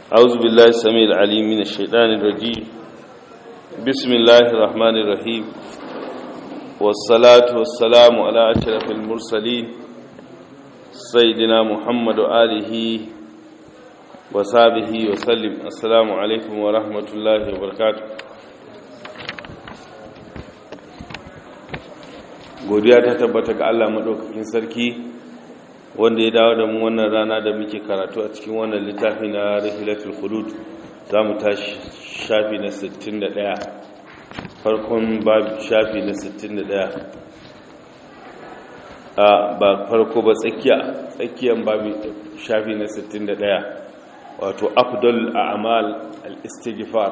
أعوذ بالله السميع العليم من الشيطان الرجيم بسم الله الرحمن الرحيم والصلاة والسلام على أشرف المرسلين سيدنا محمد وآله وصحبه وسلم السلام عليكم ورحمة الله وبركاته godiya ta tabbata ga Allah maɗaukakin sarki wanda ya dawo da mu wannan rana da muke karatu a cikin wannan littafi na rahilatul khulud za mu tashi shafi na 61 farkon babu shafi na 61 a ba farko ba tsakiya tsakiyan babu shafi na 61 wato afdal a'mal al-istighfar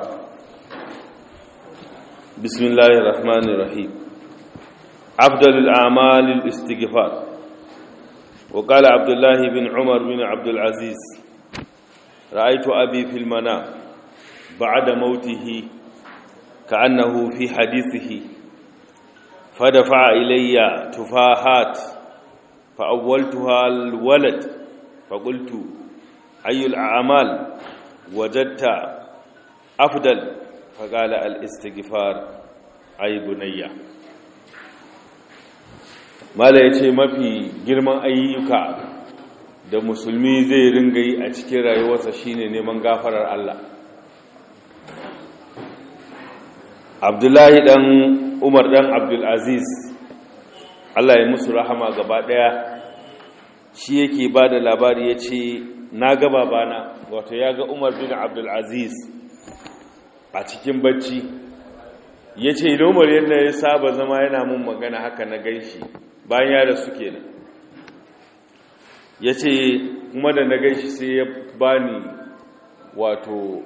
bismillahir rahmanir rahim afdal al-a'mal al-istighfar وقال عبد الله بن عمر بن عبد العزيز رأيت أبي في المنام بعد موته كأنه في حديثه فدفع إلي تفاحات فأولتها الولد فقلت أي الأعمال وجدت أفضل فقال الاستغفار أي بنيّة mala ya ce mafi girman ayyuka da musulmi zai ringa yi a cikin rayuwarsa shine neman gafarar Allah abdullahi dan umar dan abdulaziz Allah ya musu rahama gaba daya shi yake ba da labari ya ce na gaba bana wato ya ga umar bin abdulaziz a cikin bacci ya ce umar yadda ya saba zama yana mun magana haka na ganshi bayan ya rasu kenan ya ce kuma da na ganshi sai ya bani wato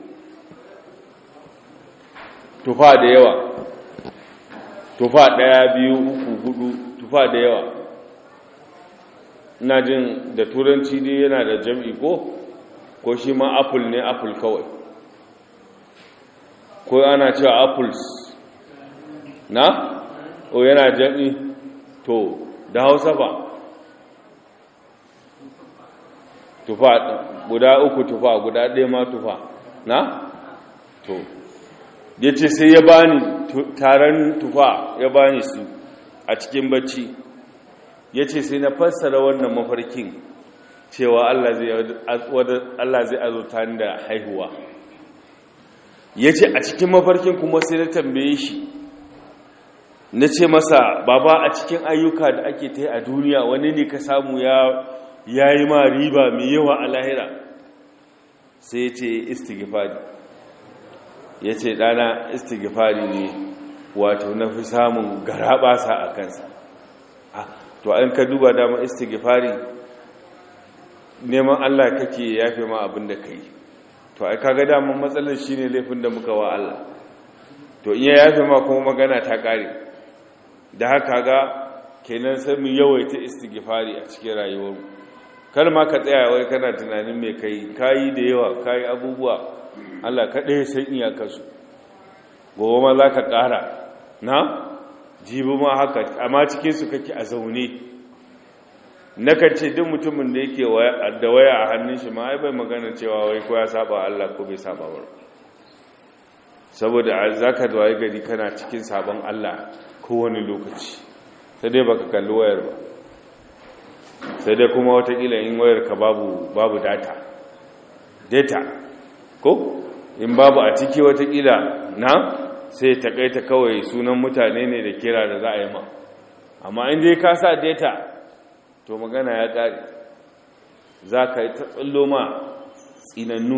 tufa da yawa tufa daya biyu uku hudu tufa da yawa ina jin da turanci dai yana da jam'i ko ko shi ma apple ne apple kawai ko ana cewa apples na o yana jam'i to da hausa ba tufa guda uku tufa guda ɗaya ma tufa na to ya ce sai ya bani taron tufa ya bani su a cikin bacci ya ce sai na fassara wannan mafarkin cewa Allah zai azurta ni da haihuwa ya ce a cikin mafarkin kuma sai na tambaye shi na ce masa baba a cikin ayyuka da ake ta a duniya wani ne ka samu ya yi ma riba mai yawa a lahira sai ya ce istighfari ya ce ɗana istighfari ne wato na fi samun garaɓasa a kansa to an ka duba dama istighfari neman allah kake yafe ma abin da ka yi to ai kaga daman matsalar shine laifin da muka wa allah to in ya yafe ma kuma magana ta ƙare da haka ga kenan sai mu yawaita istighfari a cikin rayuwar kar ma ka tsaya wai kana tunanin me kai kayi da yawa kayi abubuwa Allah kaɗai san iyakarsu gobe ma za ka ƙara na jibi ma haka amma cikinsu kake a zaune nakan ce duk mutumin da yake da waya a hannun shi ma ai bai magana cewa wai ko ya saba Allah ko bai saba ba saboda za ka waye gari kana cikin sabon Allah kowane lokaci sai dai baka kalli wayar ba sai dai kuma watakila in wayar ka babu babu data data ko in babu a ciki watakila na sai takaita kawai sunan mutane ne da kira da za a yi ma amma in dai ka sa data to magana ya ƙari za ka yi ta tsallo ma tsinannu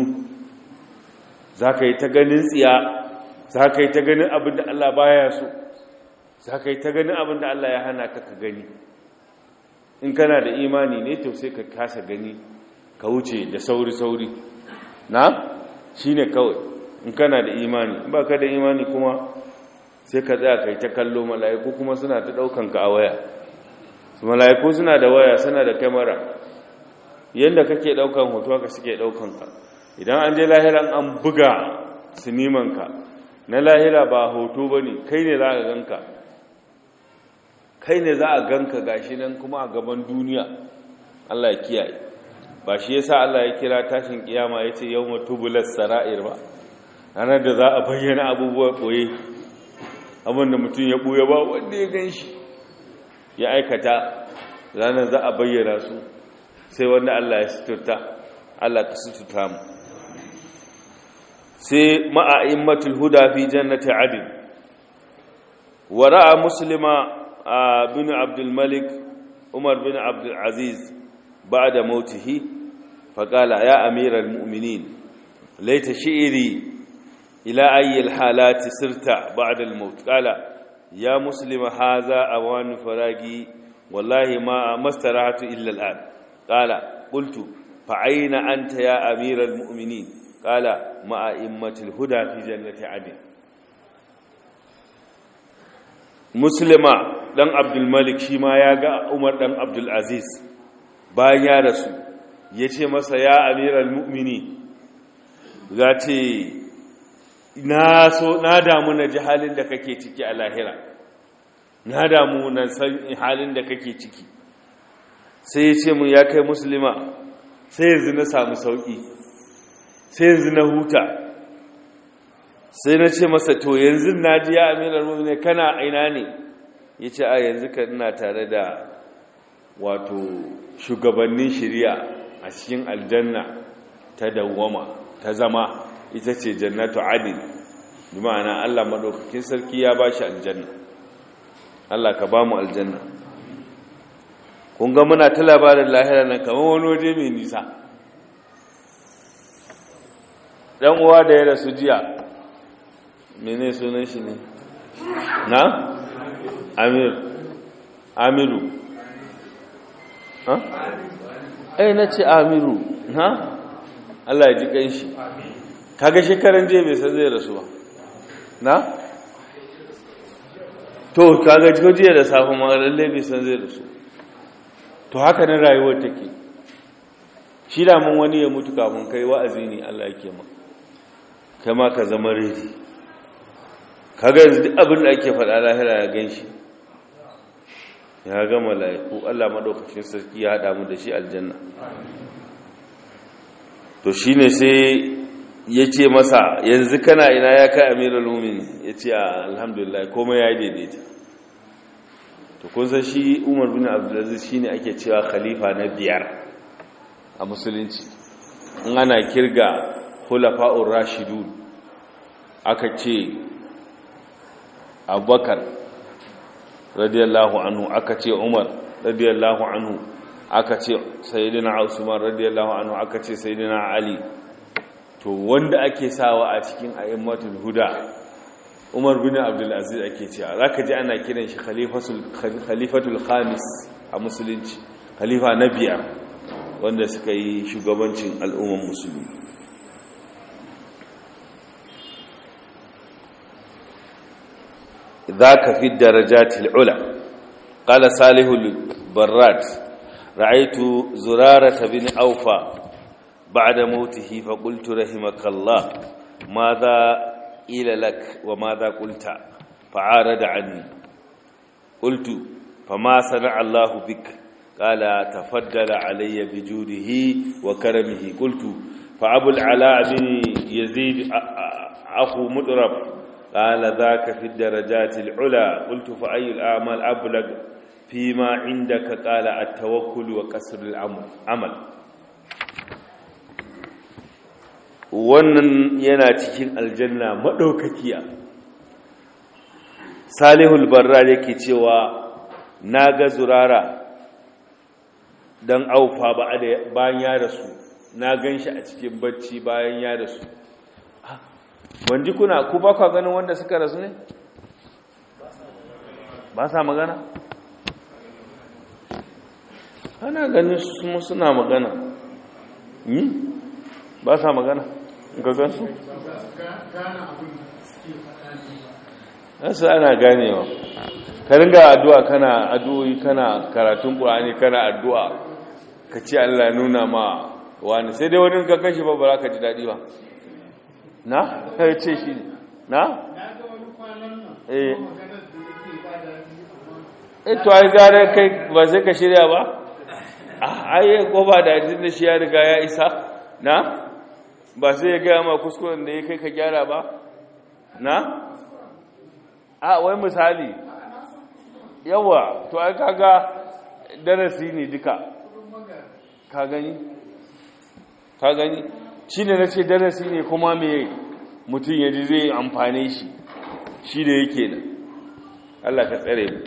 za ka yi ta ganin tsiya za ka yi ta ganin abin da Allah baya so za ka yi ta ganin abin da Allah ya hana ka ka gani in kana da imani ne to sai ka kasa gani ka wuce da sauri-sauri na shi ne kawai in kana da imani ba ka da imani kuma sai ka tsaya ka yi ta kallo mala'iku kuma suna ta ɗaukan ka a waya su mala'iku suna da waya suna da kamera yadda kake ɗaukan hoto ka suke ɗaukan ka idan an je lahiran an buga sinimanka na lahira ba hoto ba ne kai ne za a ganka kai ne za a ganka gashi nan kuma a gaban duniya Allah ya kiyaye ba shi yasa Allah ya kira tashin kiyama yace yawma tubulas sara'ir ba ranar da za a bayyana abubuwa koye abinda mutum ya buya ba wanda ya ganshi ya aikata ranar za a bayyana su sai wanda Allah ya suturta Allah ka suturta mu sai ma'a'immatul huda fi jannati adin wa ra'a muslima bin abdul malik umar bin abdul aziz ba'da mautihi faqala ya amiral mu'minin laita shi'ri ila ayyi alhalati sirta ba'da almaut qala ya muslima hadha awan faragi wallahi ma mastarahatu illa al'an qala qultu fa ayna anta ya amiral mu'minin قال مع أئمة الهدى في جنة عدن مسلمة دان عبد الملك شيما ياغا عمر دان عبد العزيز bayan ya rasu ya ce masa ya amiral mu'mini za ce na so na damu na ji halin da kake ciki a lahira na damu na san halin da kake ciki sai ya ce mun ya kai musulma sai yanzu na samu sauki sai yanzu na huta sai na ce masa to yanzu na ji ya amirar mummune kana aina ne ya ce a yanzu ka ina tare da wato shugabannin shari'a a cikin aljanna ta dawwama ta zama ita ce jannatu adin bi ma'ana Allah madaukakin sarki ya ba shi aljanna Allah ka ba mu aljanna kun ga muna ta labarin lahira nan kamar wani waje mai nisa dan uwa da ya rasu jiya mene sunan shi ne na amir amiru ha ai na ce amiru ha Allah ya ji kanshi kaga shekaran jiya bai san zai rasu ba na to kaga jiya da safe ma lalle bai san zai rasu to haka nan rayuwar take shi da mun wani ya mutu kafin kai wa'azi ne Allah yake maka kai ma ka zama redi kaga yanzu duk abin da ake faɗa lahira ya gan shi ya ga mala'iku Allah maɗaukacin sarki ya haɗa mu da shi aljanna to shi ne sai ya ce masa yanzu kana ina ya kai amirul mumin ya ce alhamdulillah komai ya yi daidaita to kun san shi umar bin abdulaziz shi ne ake cewa khalifa na biyar a musulunci in ana kirga khulafa'ur rashidun aka ce abubakar radiyallahu anhu aka ce umar radiyallahu anhu aka ce sayyidina usman radiyallahu anhu aka ce sayyidina ali to wanda ake sawa a cikin a'immatul huda umar bin abdul aziz ake cewa zaka ji ana kiran shi khalifatul khalifatul khamis a musulunci khalifa na biyar wanda suka yi shugabancin al'umman musulmi ذاك في الدرجات العلى قال صالح البراد رأيت زرارة بن أوفى بعد موته فقلت رحمك الله ماذا قيل لك وماذا قلت فعارض عني قلت فما صنع الله بك قال تفضل علي بجوده وكرمه قلت فأبو العلاء بن يزيد أخو مدرب قال ذاك في الدرجات العلى قلت فأي الأعمال أبلغ فيما عندك قال التوكل وكسر العمل wannan yana cikin aljanna madaukakiya salihul barra yake cewa naga zurara dan aufa ba bayan ya rasu na ganshi a cikin bacci bayan ya rasu wanji kuna ku ba kwa ganin wanda suka rasu ne ba sa magana ana ganin su suna magana ba sa magana ga gansu nasu ana ganewa ka ringa addu'a kana addu'o'i kana karatun ƙur'ani kana addu'a ka ce Allah nuna ma wani sai dai wani ka kashi ba ba za ka ji daɗi ba na? ya ce shi na? eh to ai gare kai ba sai ka shirya ba ai ko ba da jin da shi ya riga ya isa na ba sai ya gaya ma kuskuren da ya kai ka gyara ba na a wai misali yawa to ai kaga darasi ne duka ka gani ka gani shi ne na ce darasi ne kuma me mutum ya ji zai amfane shi shi da yake da Allah ka tsare mu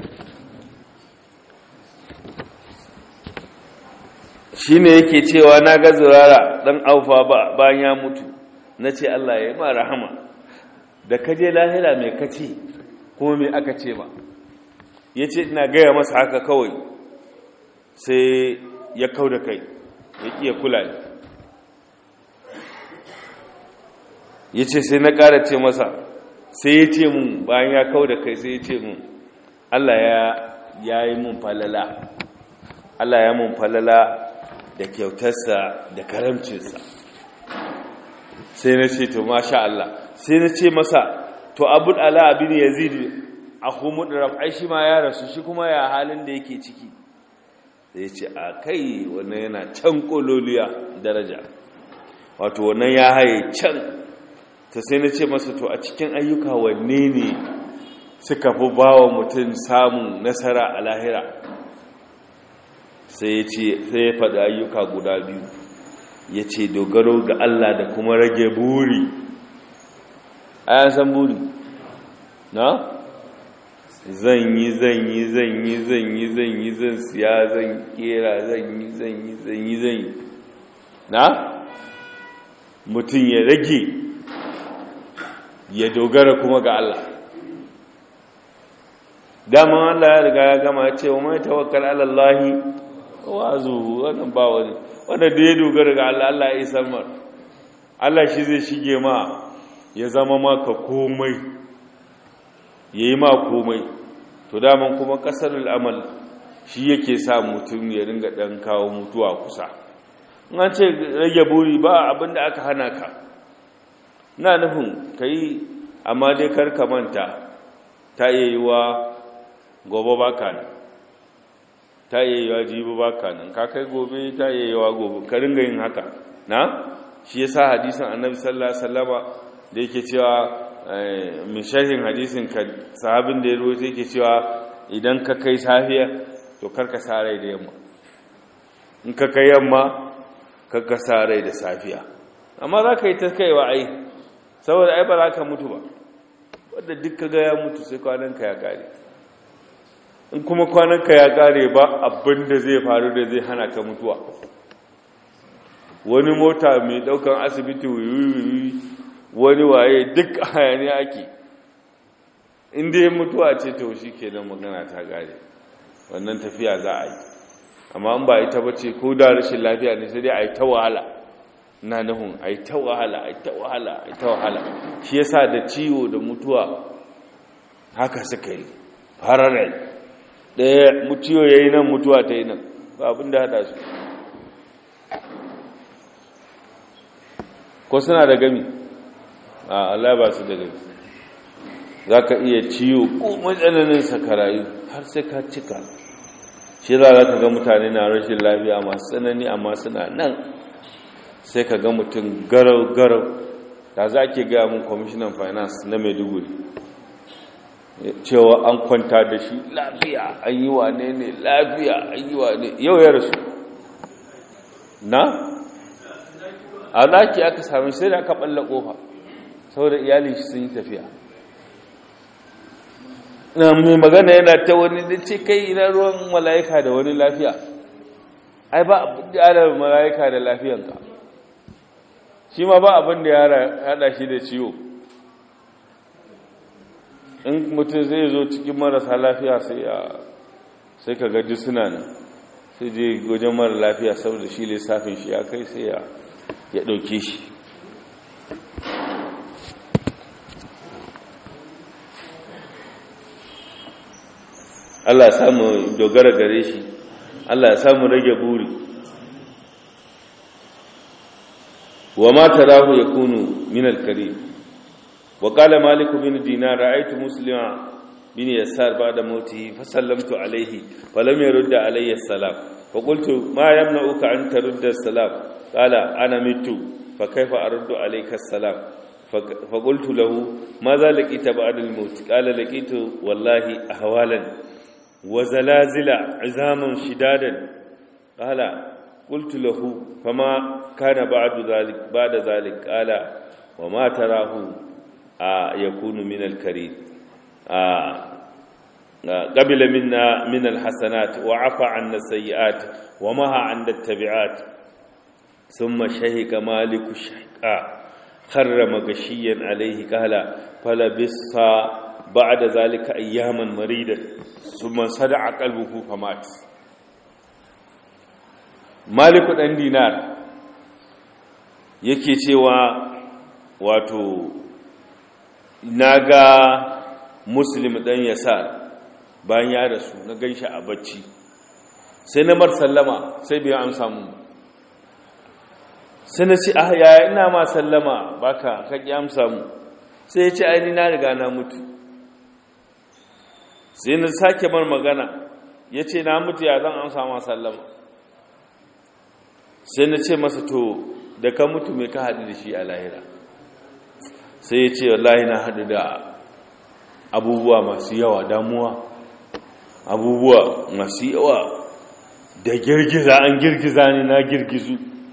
shi ne yake cewa na ga zurara ɗan aufa bayan ya mutu na ce Allah ya yi ma rahama da kaje lahira mai kace kuma mai aka ce ba ya ce ina gaya masa haka kawai sai ya kau da kai ya ƙiya kula ne ya ce sai na ƙara ce masa sai ya ce mun bayan ya kau da kai sai ya ce mun Allah ya yi mun falala Allah ya mun falala da kyautarsa da karamcinsa sai na ce to masha Allah sai na ce masa to abul ala abin yazid a humuduraf ai shi ma ya rasu shi kuma ya halin da yake ciki sai ya ce a kai wannan yana can kololiya daraja wato wannan ya haye can ta sai na ce masa to a cikin ayyuka wanne ne suka fi ba wa mutum samun nasara a lahira sai ya ce sai ya faɗi ayyuka guda biyu ya ce dogaro ga Allah da kuma rage buri a san buri na zan yi zan yi zan yi zan yi zan yi zan siya zan kera zan yi zan yi zan yi zan yi na mutum ya rage ya dogara kuma ga Allah daman Allah ya riga ya gama ce wa mai tawakkal alallahi wazu wannan ba wani wanda da ya dogara ga Allah Allah ya isar mar Allah shi zai shige ma ya zama maka komai yayi ma komai to daman kuma kasarul amal shi yake sa mutum ya ringa dan kawo mutuwa kusa in an ce rage buri ba abinda aka hana ka na nufin kai amma dai kar ka manta ta iya yi wa gobe baka nan ta iya yi wa jibi baka nan ka kai gobe ta iya yi wa gobe ka ringa yin haka na shi yasa hadisin annabi sallallahu alaihi wasallama da yake cewa min sharhin hadisin ka sahabin da ya ruwaito yake cewa idan ka kai safiya to kar ka sa rai da yamma in ka kai yamma kar ka sa rai da safiya amma za ka yi ta kaiwa ai saboda ai ba za ka mutu ba wadda duk ka ga ya mutu sai kwananka ya kare in kuma kwananka ya kare ba abin da zai faru da zai hana ka mutuwa wani mota mai daukan asibiti wuyuyi wani waye duk hayani ake inda ya mutuwa ce to shi kenan magana ta kare wannan tafiya za a yi amma in ba ita ba ce ko da rashin lafiya ne sai dai a yi ta wahala na nufin a yi ta wahala a yi ta wahala a yi ta wahala shi yasa da ciwo da mutuwa haka suka yi fararai ɗaya ciwo ya yi nan mutuwa ta yi nan ba abin da haɗa su ko suna da gami a Allah ba su da gami za ka iya ciwo ko matsananin sakarayu har sai ka cika shi za ka ga mutane na rashin lafiya masu tsanani amma suna nan sai ka ga mutum garau-garau da za ke gaya mun kwamishinan finance na maiduguri cewa an kwanta da shi lafiya an yi wane ne lafiya an yi wane yau ya rasu na a daki aka sami sai da aka balla kofa saboda iyali shi sun yi tafiya na mai magana yana ta wani da ce kai ina ruwan mala'ika da wani lafiya ai ba abin da ya mala'ika da lafiyanka shi ma ba abin da ya hada shi da ciwo in mutum zai zo cikin marasa lafiya sai ya sai ka gaji suna nan sai je wajen mara lafiya saboda shi lissafin shi ya kai sai ya ɗauke shi Allah ya samu dogara gare shi Allah ya samu rage buri وما تراه يكون من الكريم وقال مالك بن دينار رأيت مسلما bin yasar ba'da mautihi fa sallamtu alayhi fa lam yurda alayya salam fa qultu ma yamna'uka an tarudda salam qala ana mitu fa kayfa aruddu alayka salam fa qultu lahu madha laqita ba'da al-maut qala laqitu wallahi ahwalan wa zalazila 'izaman shidadan qala qultu lahu fama kana ba'du dhalik ba'da dhalik qala wa ma tarahu yakunu min al-karim قبل منا من الحسنات وعفى عنا السيئات ومها عند التبعات ثم شهق مالك الشهقاء خر مغشيا عليه قال فلبس بعد ذلك اياما مريدا ثم صدع قلبه فمات مالك دان دينار yake cewa wato naga muslim dan yasar bayan ya rasu na ganshi a bacci sai na mar sallama sai bai amsa mun sai na ce ah yaya ina ma sallama baka ka ki amsa mu sai ya ce ai ni na riga na mutu sai na sake mar magana ya ce na mutu ya zan amsa ma sallama sai na ce masa to da ka mutu mai ka haɗu da shi a lahira sai ya ce wallahi na haɗu da abubuwa masu yawa damuwa abubuwa masu yawa da girgiza an girgiza ne na girgizu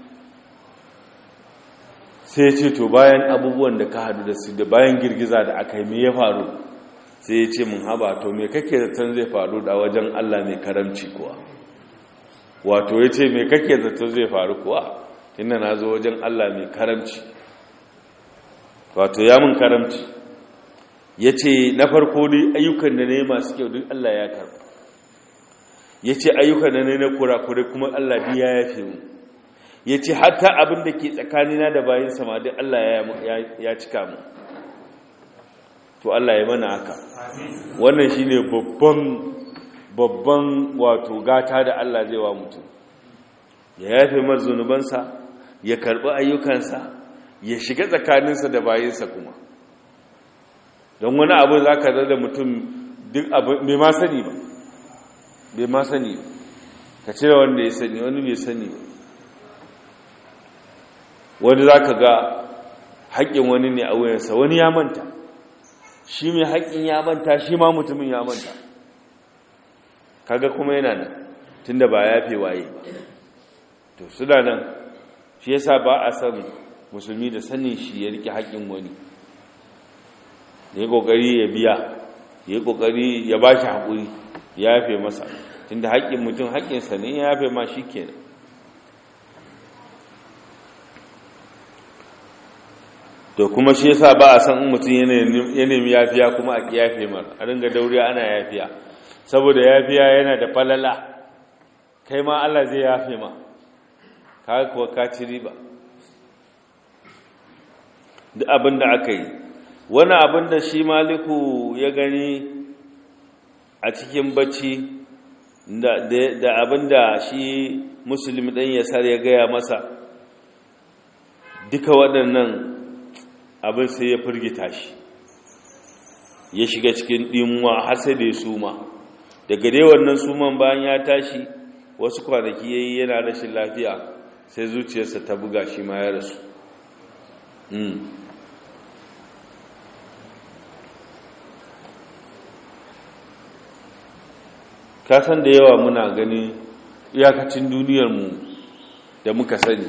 sai ce to bayan abubuwan da ka hadu da su da bayan girgiza da aka yi me ya faru sai ya ce mun haba to me kake zaton zai faru da wajen Allah mai karamci kuwa wato ya ce me kake zaton zai faru kuwa inda na zo wajen Allah mai karamci wato ya mun karamci ya ce na farko dai ayyukan da ne masu kyau duk Allah ya karɓa ya ce ayyukan da ne na kurakure kuma Allah bi ya yafe mu ya ce hatta abin da ke tsakanina da bayan sama duk Allah ya cika mu to Allah ya mana haka wannan shi ne babban babban wato gata da Allah zai wa mutum ya yafe mar zunubansa ya karɓi ayyukansa ya shiga tsakaninsa da bayansa kuma don wani abu za ka da mutum duk abu bai ma sani ba bai ma sani ba ka cire wanda ya sani wani bai sani ba wani za ka ga haƙƙin wani ne a wuyansa wani ya manta shi mai haƙƙin ya manta shi ma mutumin ya manta kaga kuma yana nan tun da ba ya fi waye ba to suna nan shi yasa ba a san musulmi da sanin shi ya rike haƙƙin wani ya yi ƙoƙari ya biya ya yi ƙoƙari ya ba shi haƙuri ya yafe masa tun da haƙƙin mutum haƙƙinsa ne ya yafe ma shi kenan to kuma shi yasa ba a san in mutum ya nemi yafiya kuma a yafe mar a ringa dauriya ana yafiya saboda yafiya yana da falala kai ma Allah zai yafe ma ka kuwa ka ci riba duk abin da aka yi wani abin da shi maliku ya gani a cikin bacci da abin da shi musulmi ɗan yasar ya gaya masa duka waɗannan abin sai ya firgita shi ya shiga cikin ɗimuwa har sai da ya suma daga dai wannan suman bayan ya tashi wasu kwanaki ya yi yana rashin lafiya sai zuciyarsa ta buga shi ma ya rasu kasan da yawa muna gani iyakacin duniyarmu da muka sani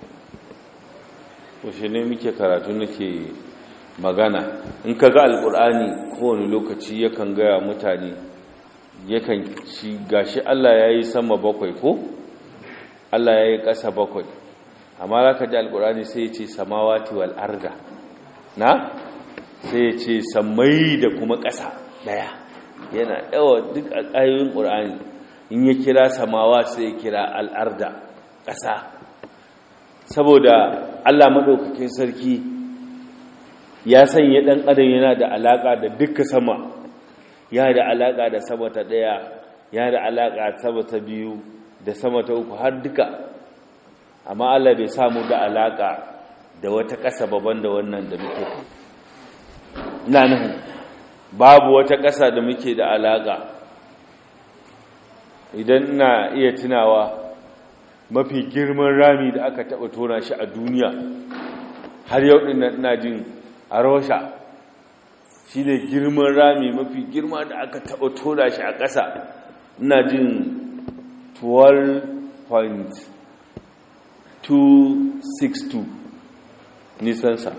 washe ne muke karatu nake magana in ka ga alkur'ani kowane lokaci yakan gaya mutane yakan ci gashi Allah ya yi sama bakwai ko Allah ya yi ƙasa bakwai amma za ka ji alkur'ani sai ya ce samawati wal arda na sai ya ce samai da kuma ƙasa ɗaya yana yawa duk a ƙayoyin ƙur'ani in ya kira samawa sai ya kira al'arda ƙasa saboda Allah maɗaukakin sarki ya sanya ɗan adam yana da alaƙa da duka sama ya da alaƙa da sama ta ɗaya ya da alaƙa sama ta biyu da sama ta uku har duka amma Allah bai samu da alaƙa da wata ƙasa baban da wannan da muke ina nan babu wata ƙasa da muke da alaƙa idan na iya tunawa mafi girman rami da aka taɓa tona shi a duniya har yau ɗin ina jin a rosha shi ne girman rami mafi girma da aka taɓa tona shi a ƙasa ina jin 12.262 nisansa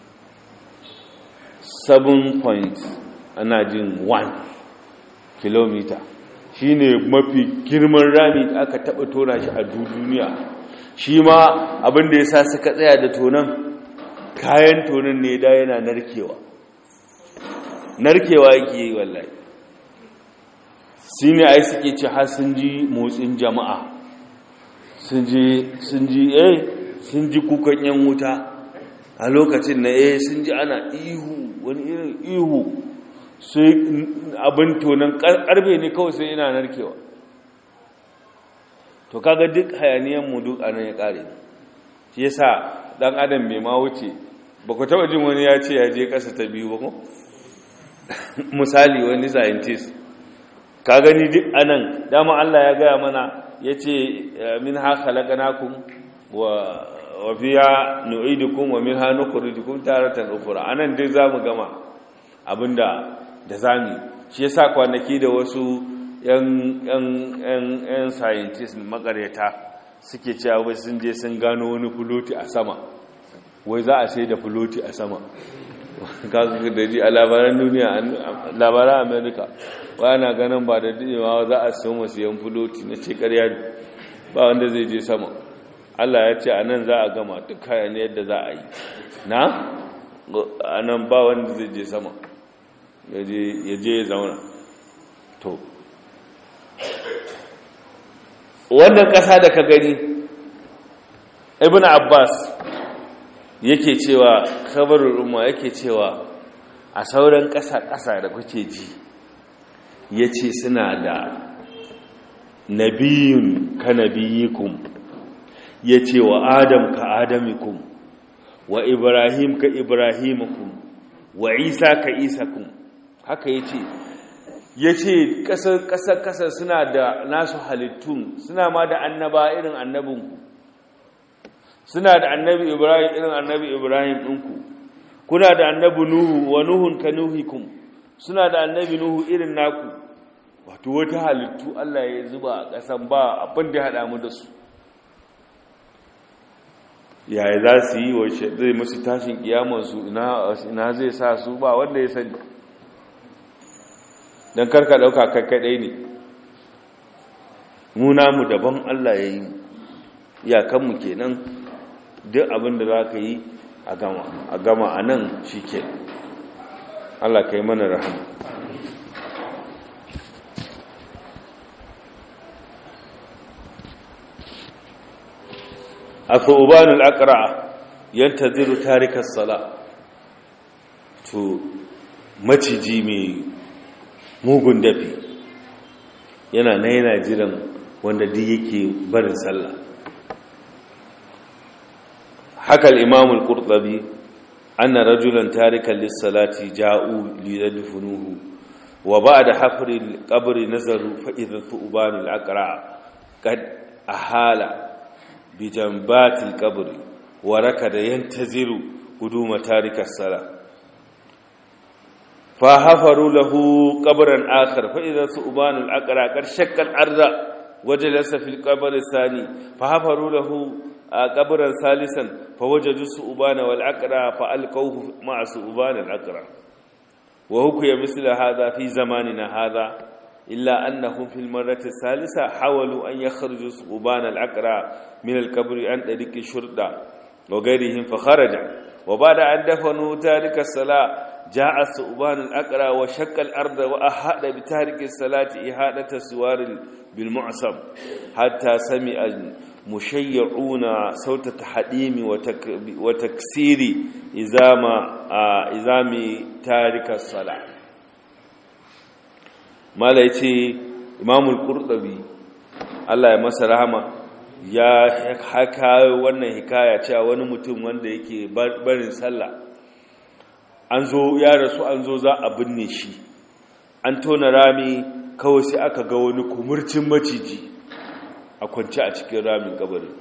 7 point ana jin 1 kilomita shi ne mafi girman rami da aka taɓa tona shi a duniya shi ma abinda ya sa suka tsaya da tonan kayan tonan ne da yana narkewa narkewa yake yi wallahi shi ne ai suke ce har sun ji motsin jama'a sun ji eh sun ji kukan yan wuta a lokacin na eh sun ji ana ihu wani irin ihu sai abin tonon karfe ne kawai sai ina narkewa to kaga duk hayaniyan mu duk anan ya kare shi yasa dan adam mai ma wuce ba ku taba jin wani ya ce ya je kasa ta biyu ba ko misali wani scientist ka gani duk anan dama Allah ya gaya mana yace min ha khalaqnakum wa wa fiha nu'idukum wa minha nukhrijukum taratan ukhra anan dai zamu gama abinda da zami shi yasa kwanaki da wasu yan yan yan yan scientists makareta suke cewa wai sun je sun gano wani fuloti a sama wai za a sai da fuloti a sama kaga da ji a labaran duniya labaran america wai ana ganin ba da dadewa za a sayo masu yan fuloti na ce ƙarya ba wanda zai je sama Allah ya ce a nan za a gama duk kayan yadda za a yi na a nan ba wanda zai je sama ya je ya zauna to wannan ƙasa da ka gani ibn abbas yake cewa kabarul umma yake cewa a sauran ƙasa-ƙasa da kuke ji ya ce suna da nabiyun ka nabiyikum ya ce wa adam ka adamikum wa ibrahim ka ibrahimukum wa isa ka isakum haka ya ce ya ce ƙasar-ƙasar suna da nasu halittun suna ma da annaba irin annabinku suna da annabi ibrahim irin annabi ibrahim ɗinku kuna da annabi nuhu wa nuhun ka nuhikum suna da annabi nuhu irin naku wato wata halittu allah ya zuba a ƙasan ba abin da ya haɗa mu da su yaya za su yi wa zai musu tashin kiyamansu ina zai sa su ba wanda ya sani don karka ɗauka kakkaɗai ne muna mu daban Allah ya yi iyakanmu kenan duk abin da za ka yi a gama a gama a nan shi ke Allah ka yi mana rahama a tsobanin akara yanta ziru tarikar sala to maciji mai mugun dafi yana na yana jiran wanda duk yake barin sallah haka al-imamul qurtubi anna rajulan tarikan lis-salati ja'u liyadfunuhu wa ba'da hafri al-qabr nazaru fa idha thuban al-aqra qad ahala bi janbati al-qabr wa rakada yantaziru quduma tarikas salah فحفروا له قبرا آخر فإذا ثعبان الأقرى قد شق الأرض وجلس في القبر الثاني فحفروا له قبرا ثالثا فوجدوا ثعبان والأقرى فألقوه مع ثعبان الأقرى وهكي مثل هذا في زماننا هذا إلا أنهم في المرة الثالثة حاولوا أن يخرجوا ثعبان الأقرى من القبر عن طريق الشرطة وغيرهم فخرج وبعد أن دفنوا تارك الصلاة جاء الثعبان الأقرى وشق الأرض وأحاط بتارك الصلاة إحاطة سوار بالمعصم حتى سمع المشيعون صوت التحديم وتكسير إزام إزام تارك الصلاة ما ليتي إمام القرطبي الله يمسى رحمه ya haka wannan hikaya cewa wani mutum wanda yake barin sallah an zo ya rasu an zo za a binne shi an tona rami kawai sai aka ga wani kumurcin maciji a kwanci a cikin ramin kabarin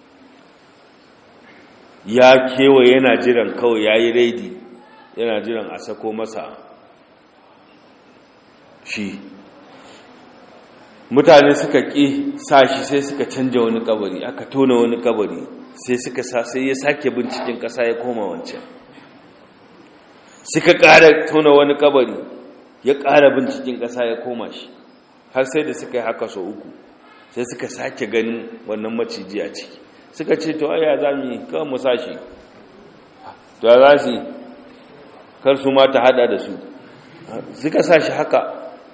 ya kewa yana jiran kawai ya yi raidi yana jiran a sako masa shi mutane suka ƙi sa shi sai suka canja wani kabari aka tona wani kabari sai suka sa sai ya sake binciken ƙasa ya koma wancan suka ƙara tona wani kabari ya ƙara binciken ƙasa ya koma shi har sai da suka yi haka so uku sai suka sake ganin wannan maciji a ciki suka ce to aya za mu yi kawai mu sa shi to ya za su kar su ma ta hada da su suka sa shi haka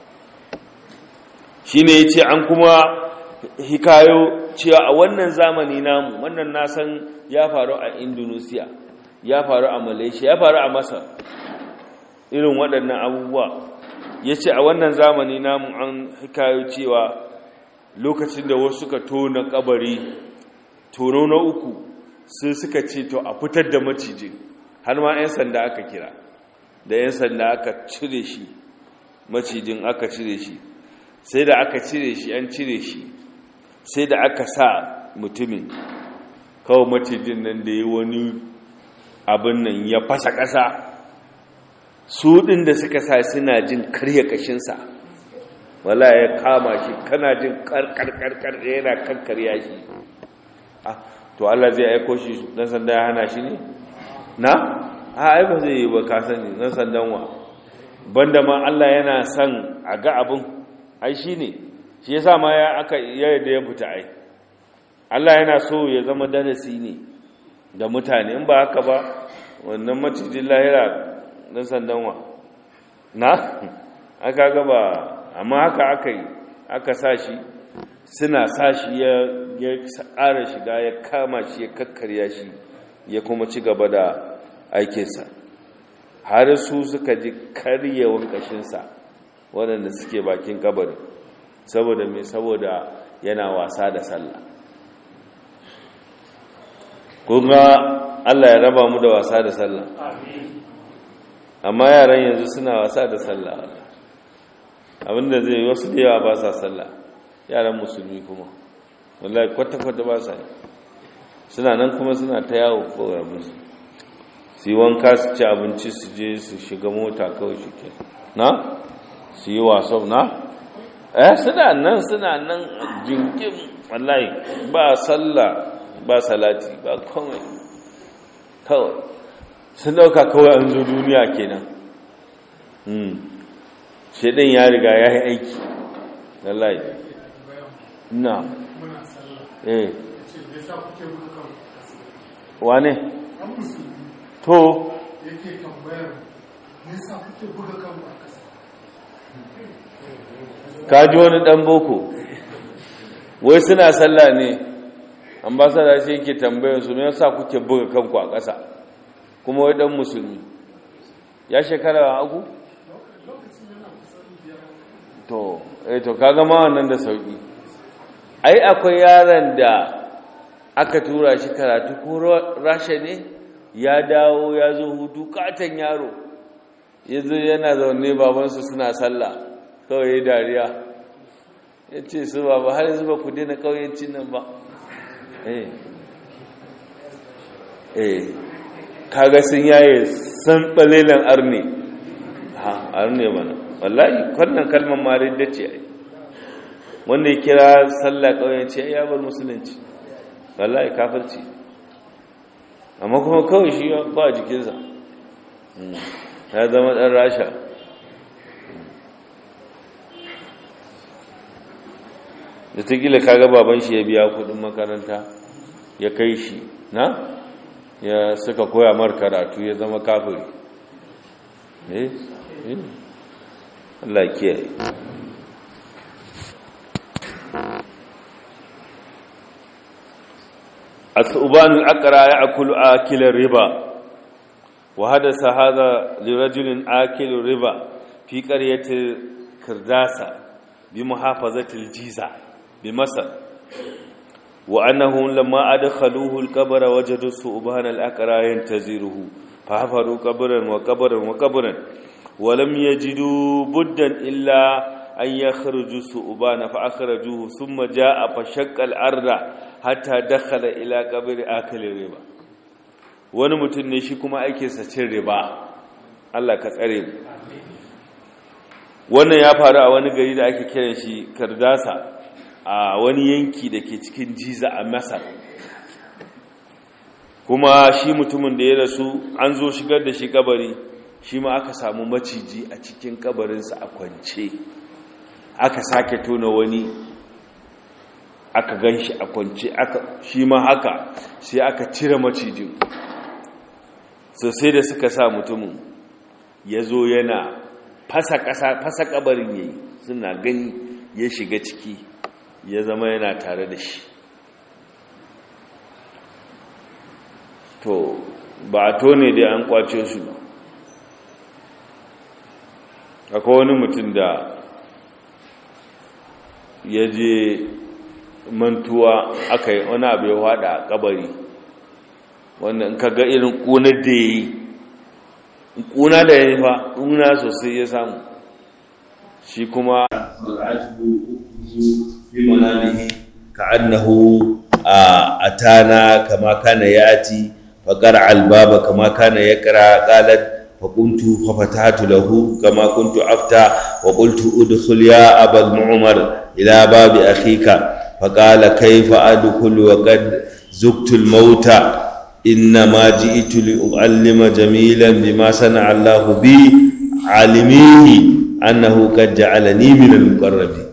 shi ne ya ce an kuma hikayo cewa a wannan zamani namu wannan nasan ya faru a indonesia ya faru a malaysia ya faru a masar irin waɗannan abubuwa ya ce a wannan zamani namu an hikayo cewa lokacin da wasu suka tona kabari tono na uku sai suka ce to a fitar da macijin har ma 'yan sanda aka kira da 'yan sanda aka cire shi macijin aka cire shi sai da aka cire shi an cire shi sai da aka sa mutumin kawai macijin nan da yi wani abin nan ya fasa ƙasa su ɗin da suka sa suna jin karya ƙashinsa wala ya kama shi kana jin karkarkarkar da yana kankarya shi to Allah zai aiko shi dan sanda ya hana shi ne na a ai ba zai yi ba ka sani dan sandan wa banda ma Allah yana son a ga abin ai shi ne shi yasa ma ya aka yadda ya fita ai Allah yana so ya zama darasi ne da mutane in ba haka ba wannan macijin lahira dan sandan wa na aka ga ba amma haka aka yi aka sa shi suna sa shi ya ƙara shiga ya kama shi ya kakkarya shi ya kuma ci gaba da aikinsa har su suka ji karyewan ƙashinsa waɗanda suke bakin kabari saboda mai saboda yana wasa da sallah kunga allah ya raba mu da wasa da sallah amma yaran yanzu suna wasa da sallah abinda zai wasu da yawa ba sa sallah yaran musulmi kuma wallahi kwata-kwata ba sa suna nan kuma suna ta yawo kawai musu su yi wanka su ci abinci su je su shiga mota kawai shi ke na su yi wasan na eh suna nan suna nan jinkin wallahi ba sallah ba salati ba kawai kawai sun dauka kawai an zo duniya kenan shaidan ya riga ya yi aiki wallahi na eh wane to yake tambayar nisa kuke buga kan a kasa ka ji wani dan boko wai suna sallah ne ambasada shi yake tambayar su me yasa kuke buga kanku a ƙasa kuma wai dan musulmi ya shekara agu to eh to kaga ma wannan da sauki ai akwai yaron da aka tura shi karatu ko rasha ne ya dawo ya zo hutu katon yaro yanzu yana zaune babansu suna sallah kawai ya dariya ya ce su ba ba har yanzu ba ku daina ƙauyencin nan ba eh eh kaga sun yaye san ɓalelan arne ha arne mana wallahi wannan kalmar marin da ce ai wanda ya kira sallah ƙauyenci ya bar musulunci wallahi kafirci amma kuma kawai shi ba jikinsa ya zama ɗan rasha da ta gila kaga baban shi ya biya kudin makaranta ya kai shi na ya suka koya mar karatu ya zama kafiri eh eh Allah kiyaye الثوبان الأقرى يأكل آكل الربا وحدث هذا لرجل آكل الربا في قرية كرداسة بمحافظة الجيزة بمصر وأنهم لما أدخلوه القبر وجدوا الثوبان الأقرى ينتظره fafaru kabarin wa kabarin wa kabarin walam yajidu buddan illa an yakhruju su'bana fa akhrajuhu thumma jaa fa shaqqa al-arda hatta dakhala ila qabri akali riba wani mutum ne shi kuma aikinsa cin riba Allah ka tsare mu wannan ya faru a wani gari da ake kiran shi kardasa a wani yanki da ke cikin jiza a masar kuma shi mutumin da ya rasu an zo shigar da shi kabari shi ma aka samu maciji a cikin kabarinsa a kwance aka sake tona wani aka gan shi a kwance shi ma haka sai aka cire macijin sosai da suka sa mutumin ya zo yana fasa ƙasa fasa ƙabarin yayi suna gani ya shiga ciki ya zama yana tare da shi to ba a tone dai an kwace su akwai wani mutum da ya je mantuwa aka yi wani abu ya hada a kabari wanda in ka ga irin ƙunar da ya yi ƙuna da ya yi fa ƙuna sosai ya samu shi kuma ka annahu a atana kama kana yati فقرع الباب كما كان يقرا قالت فقمت ففتحت له كما كنت افتح وقلت ادخل يا ابا المعمر الى باب اخيك فقال كيف ادخل وقد زقت الموت انما جئت لاعلم جميلا بما صنع الله بي علميه انه قد جعلني من المقربين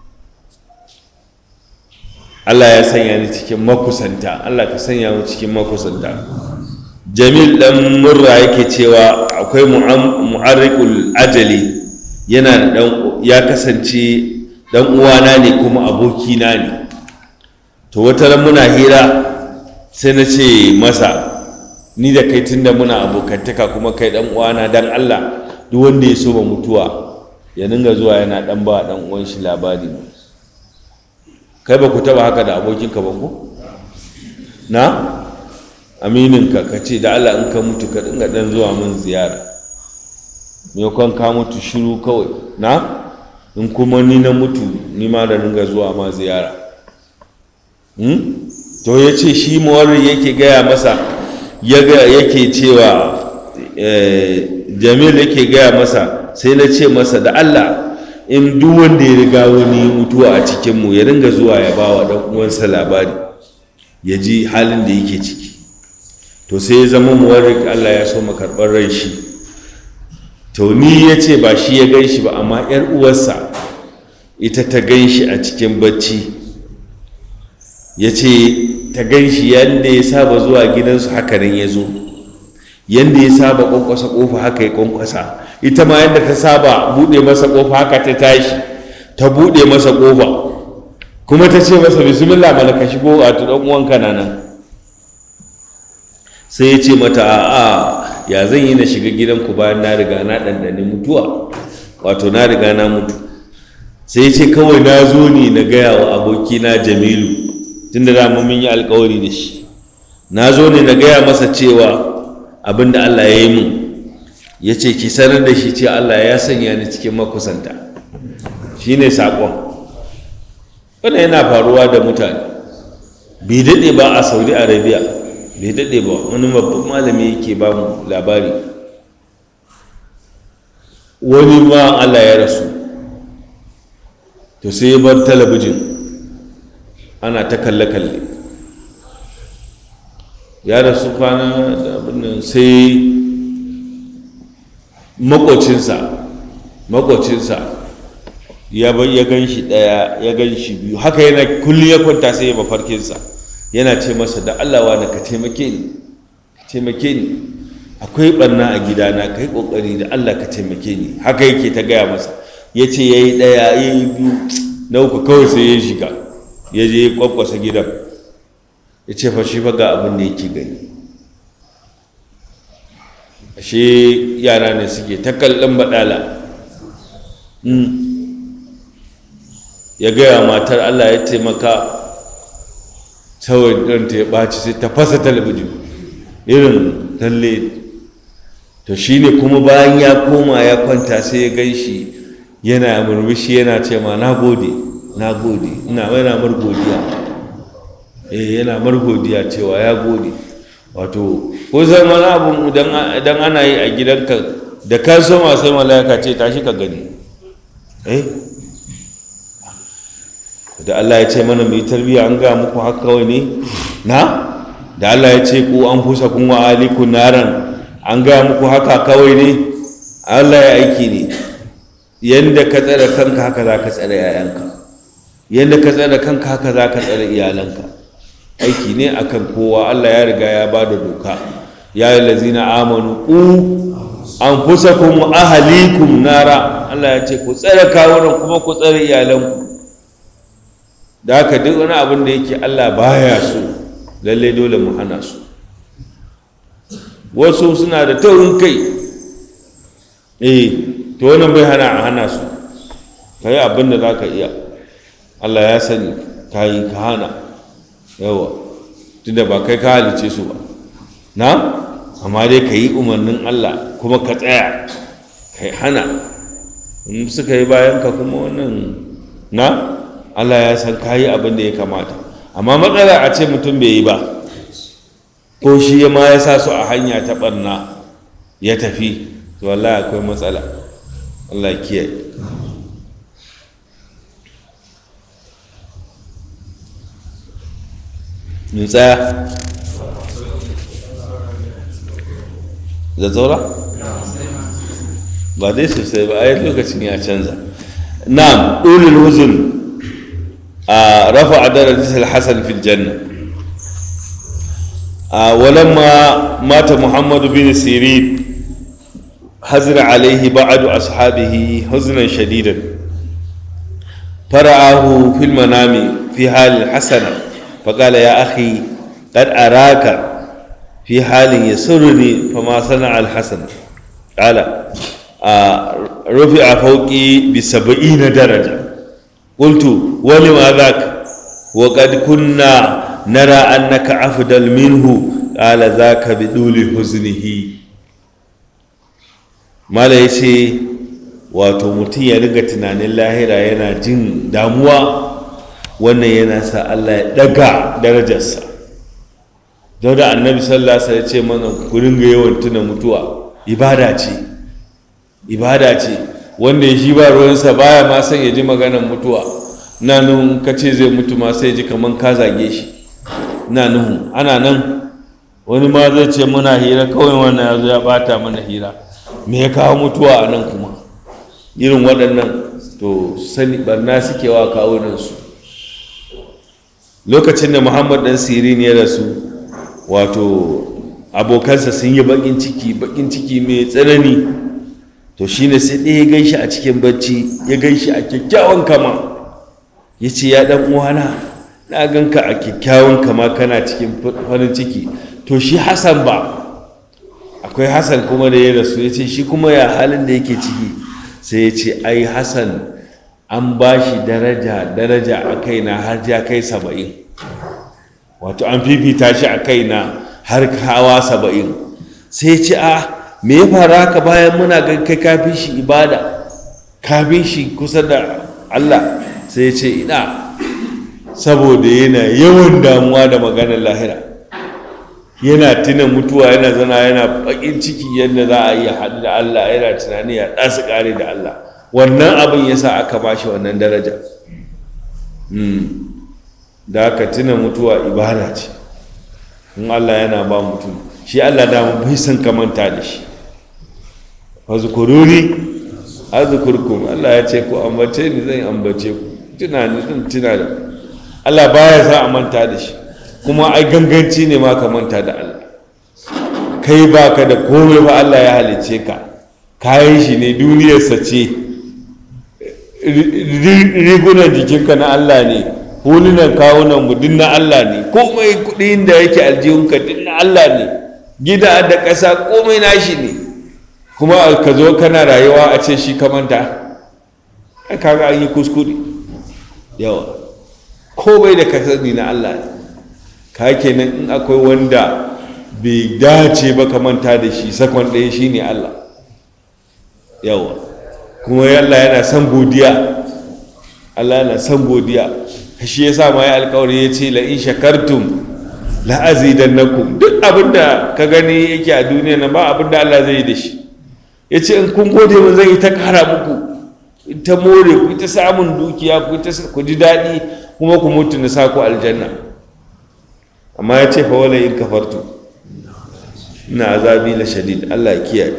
Allah ya sanya ni cikin makusanta Allah ka sanya mu cikin makusanta Jamil dan murra yake cewa akwai mu'arriqul ajali yana da dan ya kasance dan uwana ne kuma abokina ne to wata ran muna hira sai na ce masa ni da kai tunda muna abokantaka kuma kai dan uwana dan Allah duk wanda ya so ba mutuwa ya dinga zuwa yana dan ba dan uwan shi labari kai ba ku taba haka da abokinka ba ku na amininka ka ce da Allah in ka mutu ka dinga dan zuwa min ziyara maimakon ka mutu shiru kawai na in kuma ni na mutu ni ma da dinga zuwa ma ziyara to ya ce shi mawarin yake gaya masa yake cewa jamil yake gaya masa sai na ce masa da Allah in duk wanda ya riga wani mutuwa a cikinmu ya ringa zuwa ya ba wa ɗan uwansa labari ya ji halin da yake ciki to sai ya zama muwarrik Allah ya so karɓar rai shi to ni ya ce ba shi ya gan shi ba amma ‘yar uwarsa ita ta gan shi a cikin bacci ya ce ta gan shi yadda ya saba zuwa gidansu haka nan ya zo yadda ya saba ƙwanƙwasa ƙofa haka ya ƙwanƙwasa ita ma yadda ta saba buɗe masa ƙofa haka ta tashi ta buɗe masa ƙofa kuma ta ce masa bismillah mana ka shigo a tu uwanka na nan sai ya ce mata a'a ya zan yi na shiga gidanku bayan na riga na ɗanɗane mutuwa wato na riga na mutu sai ya ce kawai na zo ne na gaya wa abokina jamilu tun da mun yi alkawari da shi na zo ne na gaya masa cewa abin da allah ya yi mun ya ce ki sanar da shi ce Allah ya sanya ni cikin makusanta shi ne saƙon wannan yana faruwa da mutane bai daɗe ba a saudi arabia bai daɗe ba wani babban malami yake ba mu labari wani ma Allah ya rasu to sai ya bar talabijin ana ta kalle-kalle ya rasu kwana da abin sai makocinsa makocinsa ya ya gan shi ɗaya ya gan shi biyu haka yana kullum ya kwanta sai ya mafarkinsa yana ce masa da Allah wani ka taimake ni ka taimake ni akwai ɓarna a gidana ka yi ƙoƙari da Allah ka taimake ni haka yake ta gaya masa ya ce ya yi ɗaya ya yi biyu na uku kawai sai ya shiga ya je ya kwakwasa gidan ya ce fa shi fa ga abin da yake gani ashe yara ne suke ta kallon baɗala ya gaya matar allah ya taimaka kawai ɗanta ya ɓaci sai ta fasa talabijin irin talle to shine kuma bayan ya koma ya kwanta sai ya gan shi yana murmushi yana ce ma na gode na gode ina yana margodiya eh yana margodiya cewa ya gode wato ko zan wani abu idan ana yi a gidanka da ka soma sai mala'ika ce tashi ka gani eh da Allah ya ce mana mai tarbiyya an ga muku haka kawai ne na da Allah ya ce ku an fusa kun wa aliku naran an ga muku haka kawai ne Allah ya aiki ne yanda ka tsare kanka haka za ka tsare yayanka yanda ka tsare kanka haka za ka tsare iyalanka aiki ne akan kowa Allah ya riga ya ba da doka ya yi lazina amanu ku an fusa kun ahalikum nara Allah ya ce ku tsare kawunan kuma ku tsare iyalanku da haka duk wani abin da yake Allah baya so lalle dole mu hana su wasu suna da taurin kai eh to wannan bai hana a hana su ka yi abin da za ka iya Allah ya sani ka yi ka hana yawa tunda ba kai ka halice su ba na amma dai ka yi umarnin Allah kuma ka tsaya ka yi hana in suka yi bayan ka kuma wannan na Allah ya san ka yi abin da ya kamata amma matsala a ce mutum bai yi ba ko shi ma ya sa su a hanya ta barna ya tafi to wallahi akwai matsala Allah kiyaye mun tsaya da zaura ba dai sosai ba a yi lokacin ya canza na'am ulul huzun a rafa darajar al-hasan fil janna ولما مات محمد بن سيرين حزن عليه بعض أصحابه حزنا شديدا فرآه في المنام في حال حسنة فقال يا أخي قد أراك في حال يسرني فما صنع الحسن قال رفع فوقي بسبعين درجة قلت ولما ذاك وقد كنا نرى أنك أفضل منه قال ذاك بدول حزنه mala ya ce wato mutum ya riga tunanin lahira yana jin damuwa wannan yana sa Allah ya daga darajarsa don da annabi sallallahu alaihi ce mana ku ringa yawan tuna mutuwa ibada ce ibada ce wanda ya shi ba ruwansa baya ma son ya ji maganar mutuwa na nun ka ce zai mutu ma sai ji kaman ka zage shi na nuhu ana nan wani ma zai ce muna hira kawai wannan ya zo ya bata mana hira me ya kawo mutuwa a nan kuma irin waɗannan to sani barna suke wa kawunansu lokacin da muhammad ɗan sirin ya rasu wato abokansa sun yi baƙin ciki baƙin ciki mai tsanani to shine sai ɗaya ya gan shi a cikin bacci ya gan shi a kyakkyawan kama ya ce ya ɗan uwana na gan ka a kyakkyawan kama kana cikin farin ciki to shi hassan ba akwai hassan kuma da ya rasu ya ce shi kuma ya halin da yake ciki sai ya ce ai hassan an ba shi daraja daraja a kaina har ya kai saba'in wato an fifita shi a kaina har hawa saba'in sai ya ce a me ya faru haka bayan muna ga kai kafin shi ibada kafin shi kusa da allah sai ya ce ina saboda yana yawan damuwa da maganar lahira yana tuna mutuwa yana zana yana bakin ciki yadda za a yi haɗu da Allah yana tunani ya ɗasu ƙare da Allah wannan abin ya sa aka ba shi wannan daraja da aka tuna mutuwa ibada ce in Allah yana ba mutum shi Allah da bai san kamanta da shi fa zukururi azkurkum Allah ya ce ku ambace ni zan ambace ku tunani zan tuna da Allah baya sa a manta da shi kuma ai ganganci ne ma ka manta da Allah kai ba ka da komai ba Allah ya halice ka kayan shi ne duniyarsa ce rigunan jikinka na Allah ne hulunan kawunan mu duk na Allah ne komai kudin da yake aljihunka duk na Allah ne gida da ƙasa komai nashi ne kuma ka zo kana rayuwa a ce shi ka manta kaga an yi kuskure yawa komai da ka sani na Allah ne ka kenan in akwai wanda bai dace ba ka manta da shi sakon ɗaya shi ne Allah yawa kuma Allah yana son godiya Allah yana son godiya shi ya sa ma ya alkawari ya ce la'in shakartum la'azidannakum duk abinda ka gani yake a duniya na ba abinda Allah zai yi da shi ya ce in kun gode mun zai yi ta kara muku ta more ku ta samun dukiya ku ta ku ji daɗi kuma ku mutu na sa ku aljanna amma ya ce fa wala in kafartu ina azabi la shadid Allah ya kiyaye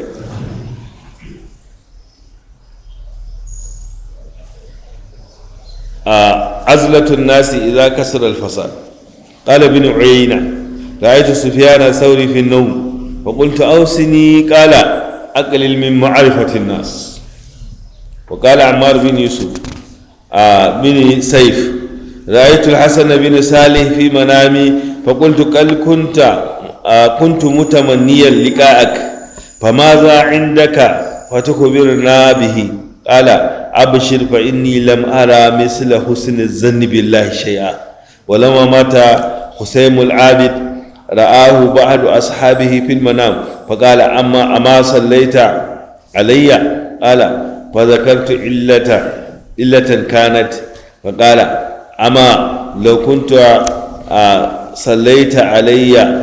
عزلة الناس إذا كسر الفساد قال ابن عيينة رأيت سفيان الثوري في النوم فقلت أوصني قال أقلل من معرفة الناس وقال عمار بن يوسف آه بن سيف رأيت الحسن بن صالح في منامي فقلت قال كنت آه كنت متمنيا لقاءك فماذا عندك فتخبرنا به قال أبشر فإني لم أرى مثل حسن الظن بالله شيئا ولما مات حسين العابد رآه بعض أصحابه في المنام فقال أما أما صليت علي قال فذكرت علة علة كانت فقال أما لو كنت صليت علي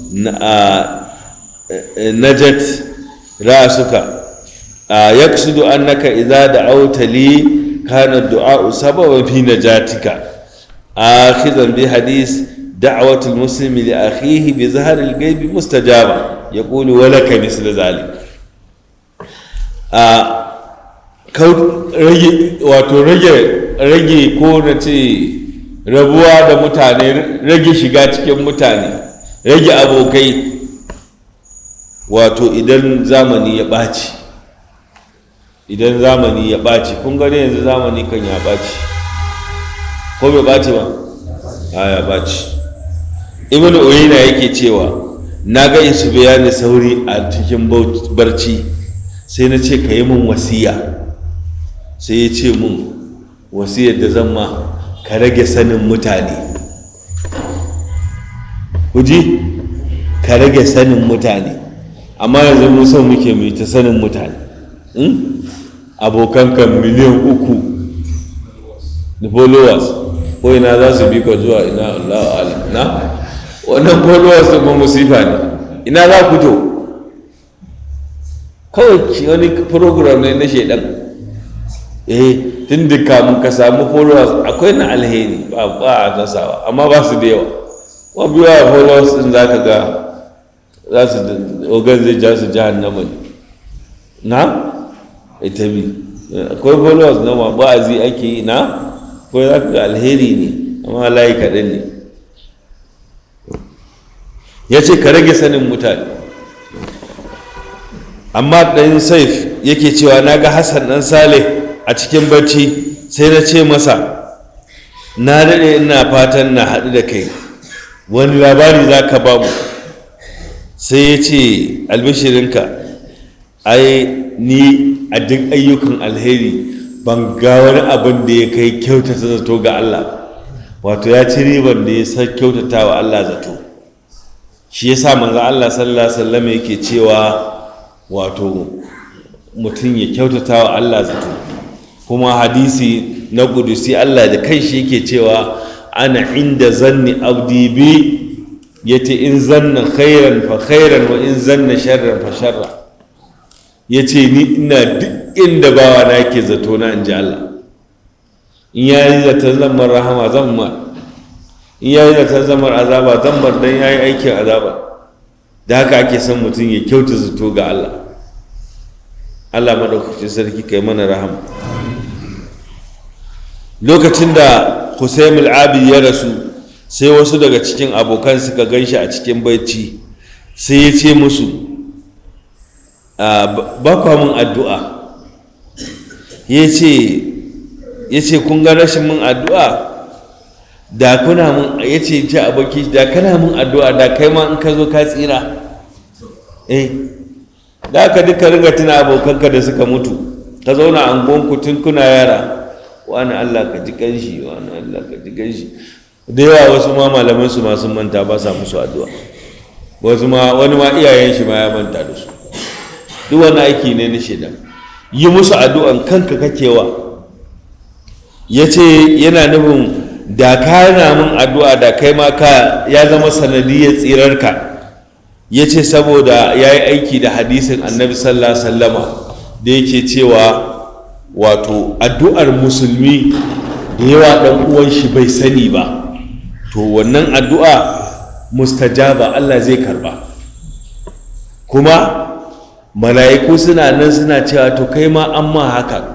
نجت رأسك يقصد أنك إذا دعوت لي كان الدعاء سببا في نجاتك آخذا بحديث دعوة المسلم لأخيه بظهر الغيب مستجابة يقول ولك مثل ذلك wato rage ko na ce rabuwa da mutane rage shiga cikin mutane rage abokai wato idan zamani ya ɓaci idan zamani ya ɓaci kun gani yanzu zamani kan ya ɓaci ko bai ɓaci ba a ya ɓaci ibn uyina yake cewa na ga su bayani sauri a cikin barci sai na ce ka yi min wasiya sai ya ce min wasiyar da zan ma ka rage sanin mutane kuji ka rage sanin mutane amma yanzu mun son muke mai ta sanin mutane abokanka miliyan uku da followers ko ina za su bi ka zuwa ina Allah ala na wannan followers ɗin musifa ne ina za ku to kawai wani program ne na shaidan eh tun da kamun ka samu followers akwai na alheri ba ba a nasawa amma ba su da yawa wa biyu a followers ɗin za ka ga za su ogan zai ja su jahannama ne na ita bi akwai followers na ma ba'azi ake yi na ko za ka ga alheri ne amma layi kaɗan ne ya ce ka rage sanin mutane amma ɗan saif yake cewa na ga hassan ɗan saleh a cikin bacci sai na ce masa na daɗe ina fatan na haɗu da kai wani labari za ka ba mu sai ya ce albishirinka ai ni a duk ayyukan alheri ban ga wani abin da ya kai kyautata zato ga Allah wato ya ci riban da ya sa kyautata wa Allah zato shi yasa manzo Allah sallallahu alaihi wasallam yake cewa wato mutum ya kyautata wa Allah zato kuma hadisi na kudusi Allah da kai shi yake cewa ana inda zanni abdi bi yace in zanna khairan fa khairan wa in zanna sharran fa sharra yace ni ina duk inda bawa na ke zato na in ji Allah in ya yi zaton zammar rahama zan ma in ya yi zaton zammar azaba zan bar dan ya yi aikin azaba da haka ake son mutum ya kyauta zato ga Allah Allah maɗaukacin sarki kai mana rahama lokacin da Hussein al-Abi ya rasu sai wasu daga cikin abokan suka gan shi a cikin bacci sai ya ce musu ba kwa mun addu'a ya ce kun ga rashin mun addu'a da kuna mun ya ce ce aboki da kana mun addu'a da kai ma in ka zo ka tsira eh da aka duka ringa tuna abokanka da suka mutu ka zauna a angonku tun kuna yara wani allah ka ji kanshi wani allah ka ji kanshi da yawa wasu ma malaman su masu manta ba sa musu addu'a wasu ma wani ma iyayen shi ma ya manta da su duk wani aiki ne na shaidan yi musu addu'an kanka kakewa ya ce yana nufin da ka yana min addu'a da kai ma ka ya zama sanadiyar tsirarka ya ce saboda ya yi aiki da hadisin annabi sallallahu sallama da yake cewa wato addu'ar musulmi da yawa ɗan uwan shi bai sani ba to wannan addu'a mustajaba Allah zai karba kuma mala'iku suna nan suna cewa to kai ma an ma haka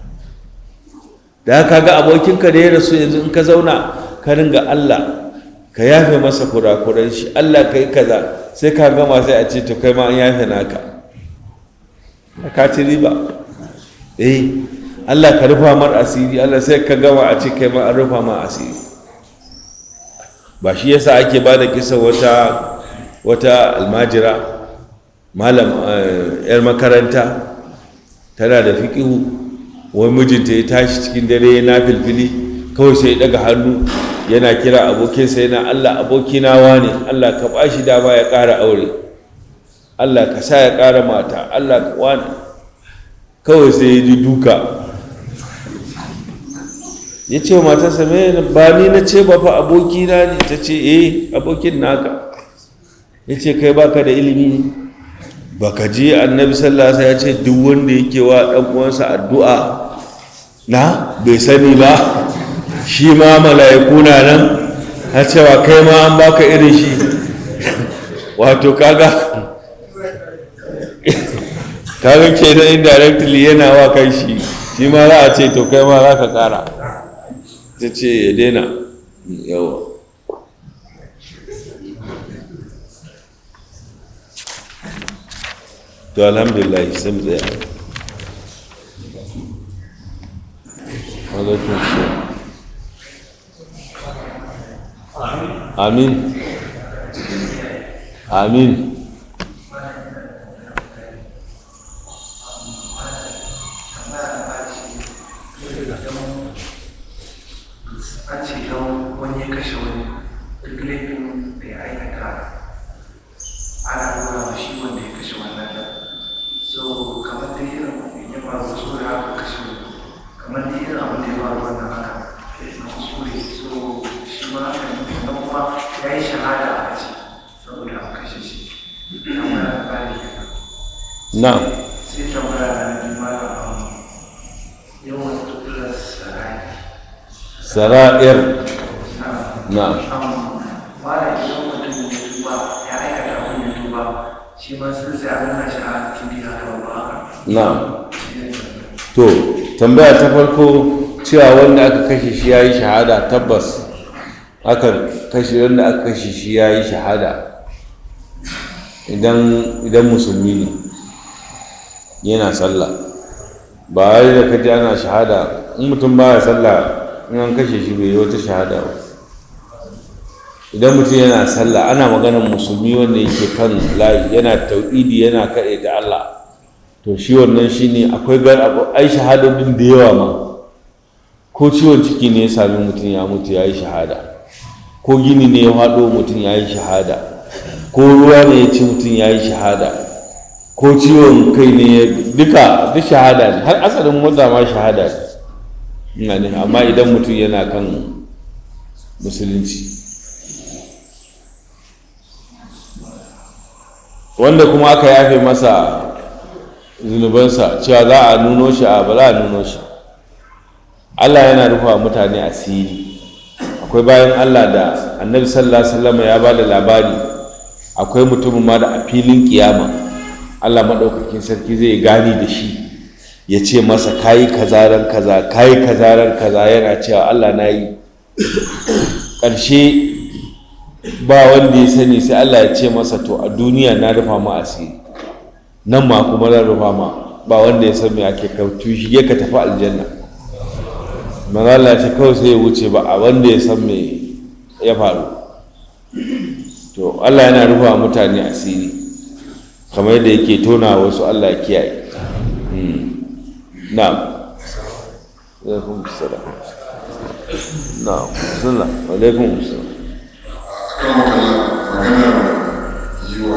da haka ga abokinka da ya rasu yanzu in ka zauna ka ringa Allah ka yafe masa kurakuran shi Allah ka yi kaza sai ka gama sai a ce to kai ma an yafe naka ka ci riba eh Allah ka rufa mar asiri Allah sai ka gama a ce kai ma an rufa mar asiri ba shi yasa ake ba da kisa wata wata almajira malam yar makaranta tana da fiƙihu wani mijinta ya tashi cikin dare na filfili kawai sai ya daga hannu yana kira abokinsa yana Allah abokina wane Allah ka ba shi dama ya ƙara aure Allah ka sa ya ƙara mata Allah ka wane kawai sai ya ji duka ya ce matarsa mai ba ni na ce ba fa abokina ne ta ce eh abokin naka ya ce kai baka da ilimi ne baka ji annabi sallallahu alaihi ya ce duk wanda yake wa dan uwansa addu'a na bai sani ba shi ma mala'iku na nan ha cewa kai ma an baka irin shi wato kaga kaga ke da indirectly yana wa kai shi shi ma za a ce to kai ma za ka kara ta ce ya daina yawa to alhamdulillah sai mu tsaya alaikun amin amin an ce don wani ya kashe wani duk laifin da ya aikata ana nuna wa shi wanda ya kashe wannan da so kamar da irin ya faru kuskure haka kashe wani kamar da irin abin da ya faru wannan haka na kuskure so shi ma haka ne sannan kuma ya yi shahada a ce saboda an kashe shi kamar da bari na sai tambaya na biyu malam yawan tukular sarai sara'ir na mara idan mutum ya tuba ya aikata abin ya tuba shi ma sun sai abin na shi a cikin biya ta ba na to tambaya ta farko cewa wanda aka kashe shi ya yi shahada tabbas aka kashe wanda aka kashe shi ya yi shahada idan musulmi ne yana sallah ba wai da kaji ana shahada in mutum baya sallah in an kashe shi bai yi wata shahada ba idan mutum yana sallah ana maganar musulmi wanda yake kan layi yana tauhidi yana kaɗai da Allah to shi wannan shi ne akwai gar abu ai shahadodin da yawa ma ko ciwon ciki ne ya sami mutum ya mutu ya yi shahada ko gini ne ya haɗo mutum ya yi shahada ko ruwa ne ya ci mutum ya yi shahada ko ciwon kai ne ya duka duk shahada ne har asalin mota ma shahada ne amma idan mutum yana kan musulunci wanda kuma aka yafe masa zunubansa cewa za a nuno shi a ba za a nuno shi Allah yana rufa mutane asiri akwai bayan Allah da annabi sallallahu alaihi wasallam ya ba da labari akwai mutumin ma da a filin kiyama Allah maɗaukakin sarki zai gani da shi ya ce masa kayi kazaran kaza kayi kazaran kaza yana cewa Allah na yi ƙarshe ba wanda ya sani sai Allah ya ce masa to a duniya na rufa ma asiri nan ma kuma zan rufa ma ba wanda ya san me ake kautu shi ya ka tafi aljanna manzala ya ce kawai sai ya wuce ba a wanda ya san me ya faru to Allah yana rufa mutane asiri kamar yadda yake tona wasu Allah ya kiyaye na'am alaikum assalam na'am sunna alaikum assalam kan magana magana yi wa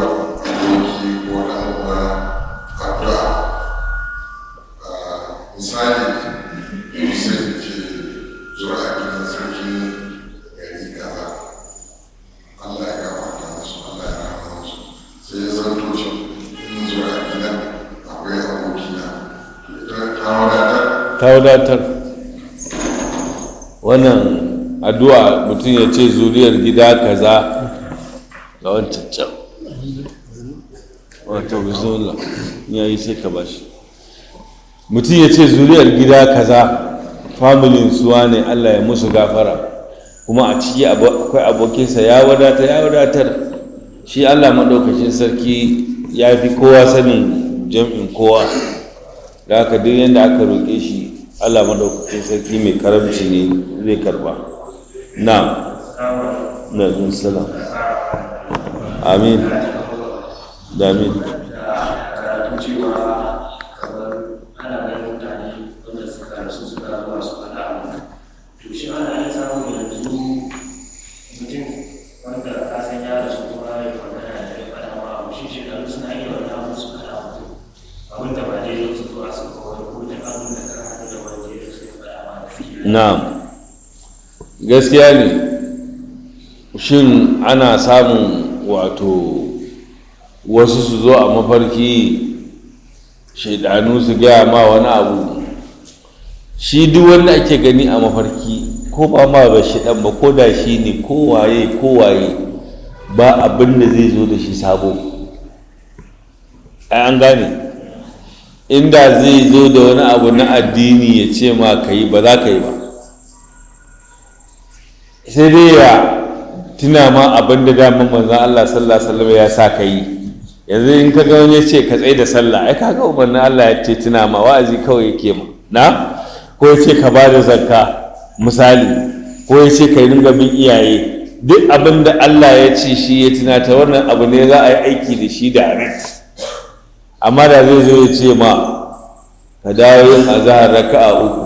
ta wadatar wannan addu'a mutum ya ce zuriyar gida kaza ga wancan can wata bismillah ya yi sai ka bashi mutum ya ce zuriyar gida kaza familin suwa ne allah ya musu gafara kuma a ciki akwai abokinsa ya wadatar ya wadatar shi allah maɗaukacin sarki ya fi kowa sanin jam'in kowa da haka duk yadda aka roƙe shi allah maɗaukacin sarki mai karamci ne zai karba na na zun salam amin da amin karatu cewa kamar ana ganin mutane wanda suka rasu suka zuwa su faɗa abu to shi ana iya samun yanzu mutum wanda ka san ya rasu kuma ya magana da ya faɗa ma abu shi shekaru suna iya wani abu su faɗa mutum abin da ba daidai su zuwa su kawai ko da abin da ka haɗu da wanda ya rasu ya faɗa ma da shi na'am gaskiya ne shin ana samun wato wasu su zo a mafarki shaidanu su gaya ma wani abu shi duk wanda ake gani a mafarki ko ba ma ba shi dan ba ko da shi ne ko waye ko waye ba abin da zai zo da shi sabo ai an gane inda zai zo da wani abu na addini ya ce ma ka yi ba za ka yi ba sai dai ya tuna ma abin da daman manzan Allah sallallahu alaihi wasallam ya sa ka yi yanzu in ka ga wani ya ce ka tsaye da sallah ai kaga umarnin Allah ya ce tuna ma wa'azi kawai yake ma na ko ya ce ka ba da zakka misali ko ya ce ka yi dinga bin iyaye duk abin da Allah ya ce shi ya tunata wannan abu ne za a yi aiki da shi da arit amma da zai zo ya ce ma ka dawo yin azahar raka'a uku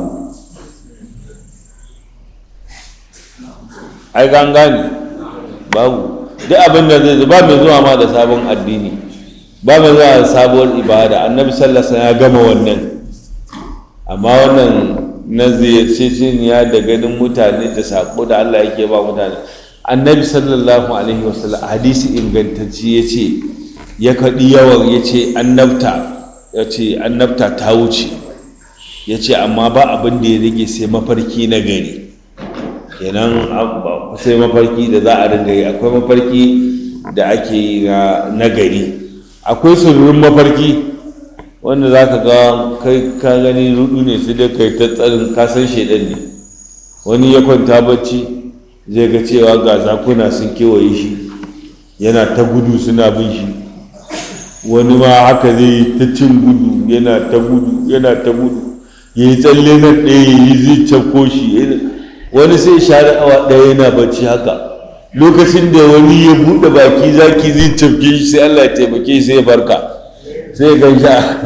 ai gangane babu duk abin da zai ba mai zuwa ma da sabon addini ba mai zuwa da sabuwar ibada annabi sallallahu ya gama wannan amma wannan na ziyarceceniya da ganin mutane da sako da Allah yake ba mutane annabi sallallahu alaihi wasallam hadisi ingantacci ya ce ya kaɗi yawan ya ce annabta ya ce annabta ta wuce ya ce amma ba abin da ya rage sai mafarki na gari kenan sai mafarki da za a ringa yi akwai mafarki da ake yi na gari akwai sirrin mafarki wanda za ka ga kai ka gani rudu ne sai dai kai ta tsarin kasan shaidan ne wani ya kwanta bacci zai ga cewa ga zakuna sun kewaye shi yana ta gudu suna bin shi wani ma haka zai yi ta cin gudu yana ta gudu yana ta gudu ya yi tsalle na ɗaya ya yi zai cafko shi wani sai share awa ɗaya yana bacci haka lokacin da wani ya buɗe baki zaki zai cafke shi sai Allah ya taimake sai ya farka sai ya gan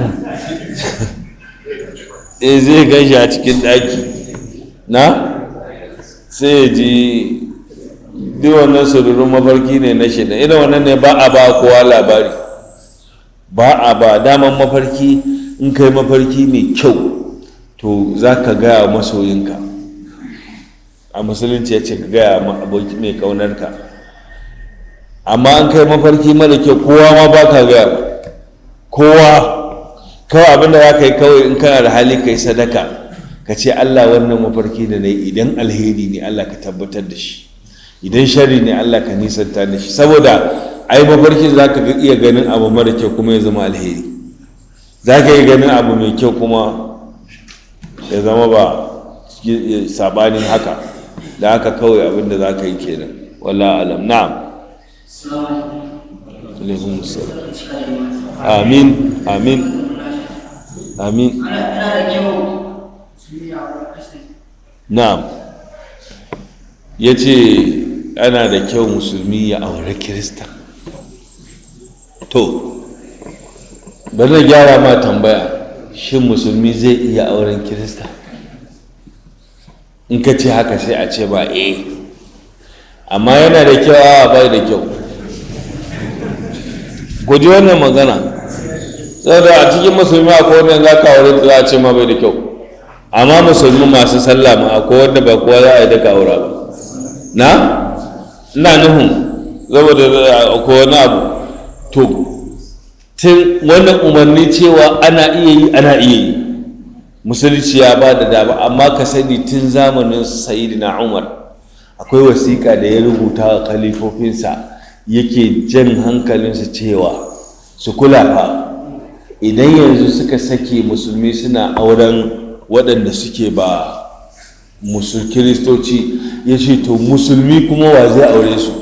eh zai gan shi a cikin ɗaki na sai ya ji duk wannan sururin mafarki ne na shida irin wannan ne ba a ba kowa labari ba a ba daman mafarki in kai mafarki mai kyau to za ka gaya masoyinka a musulunci ya ce ka gaya aboki mai kaunarka amma an kai mafarki mara kyau kowa ma ba ka gaya kowa kawai abinda za ka yi kawai in kana da hali ka yi sadaka ka ce allah wannan mafarki da na yi idan alheri ne allah ka tabbatar da shi idan shari ne allah ka nisanta da shi saboda ai mafarki za ka iya ganin abu mara kyau kuma ya zama alheri za ka yi ganin abu mai kyau kuma ya zama ba sabanin haka da haka kawai abinda za ka yi kenan wala alam na'am alaikun salam amin amin amin na'am ya ce ana da kyau musulmi ya aure kirista to bari na gyara ma tambaya shin musulmi zai iya auren kirista in ka ce haka sai a ce ba eh amma yana da kyau a bai da kyau guji wannan magana saboda a cikin musulmi akwai wanda za ka aure za a ce ma bai da kyau amma musulmi masu sallah ma akwai wanda ba kowa za a yi daga aura ba na ina nufin saboda akwai wani abu to tun wannan umarni cewa ana iya yi ana iya yi musulunci ya ba da dama amma ka sani tun zamanin sayidina umar akwai wasiƙa da ya rubuta wa kalifofinsa yake jan hankalinsu cewa su kula fa idan yanzu suka sake musulmi suna auren waɗanda suke ba musul kiristoci ya ce to musulmi kuma wa zai aure su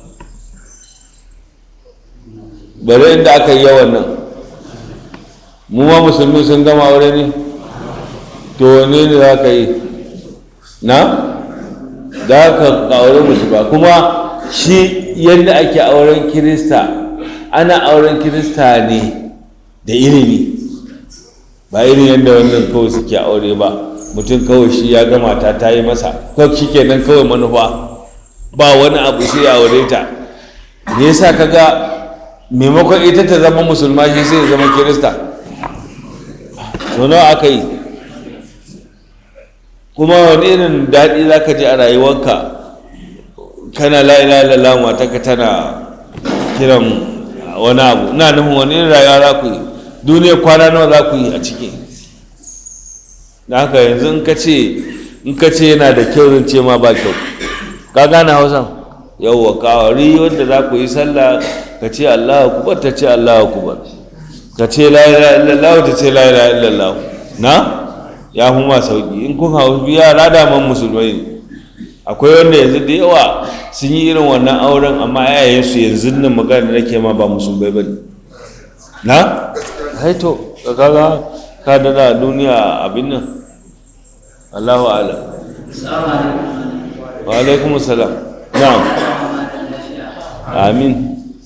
bari inda aka yi yawan nan mu ma musulmi sun gama aure ne to wane ne za ka yi na za ka aure musu ba kuma shi yadda ake auren kirista ana auren kirista ne da ilimi ba irin yadda wannan kawai suke aure ba mutum kawai shi ya gama ta ta yi masa kawai shi kenan kawai manufa ba wani abu sai ya aure ta me yasa kaga maimakon ita ta zama musulma shi sai ya zama kirista so nawa aka yi kuma wani irin daɗi za ka ji a rayuwarka kana la'ila lallah matarka tana kiran wani abu ina nufin wani irin rayuwa za ku yi duniya kwana nawa za ku yi a ciki da haka yanzu in ka ce in ka ce yana da kyau zan ce ma ba kyau ka gane hausan yauwa kawari wanda za ku yi sallah ka ce allah akubar ta ce allah akubar ka ce la ilaha illallah ta ce la ilaha illallah na ya fi ma sauki in kun hau yara daman musulmai ne akwai wanda yanzu da yawa sun yi irin wannan auren amma yayayensu yanzu nan magana nake ma ba musulmai ba ne na haito kaga ka dada duniya abin nan Allahu ala wa alaikum salam na'am amin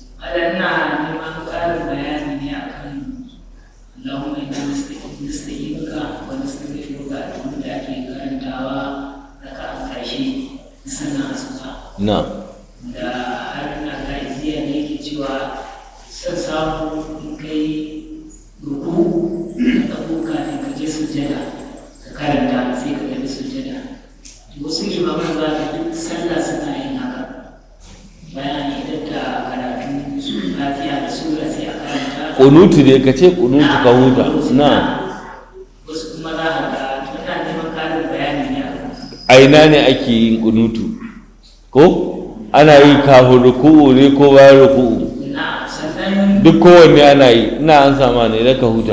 na'am da har na gajiya ne ke cewa son samu in kai ruku ka ɗago kafin ka je sujjada ka karanta sai ka tafi sujjada wasu limaman za ka duk sallah suna yin haka bayan idan da karatu su fatiha da sura sai a karanta kunutu ne ka ce kunutu ka huta na wasu kuma za a ga muna neman karin bayani ne a kan aina ne ake yin kunutu ko ana yi kafin ruku'u ne ko bayan ruku'u na sannan duk kowanne ana yi ina an sama ne da ka huta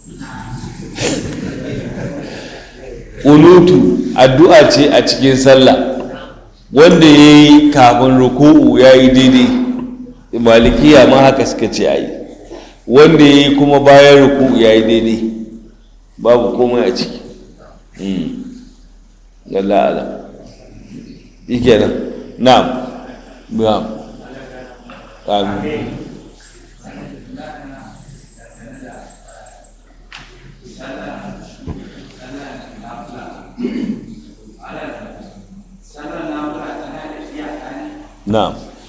kunutu addu'a ce a cikin sallah wanda ya yi kafin ruku'u ya yi daidai malikiya ma haka suka ce a yi wanda ya yi kuma bayan ruku'u ya yi daidai babu komai a ciki Allah Allah ike nan na'am na'am amin na'am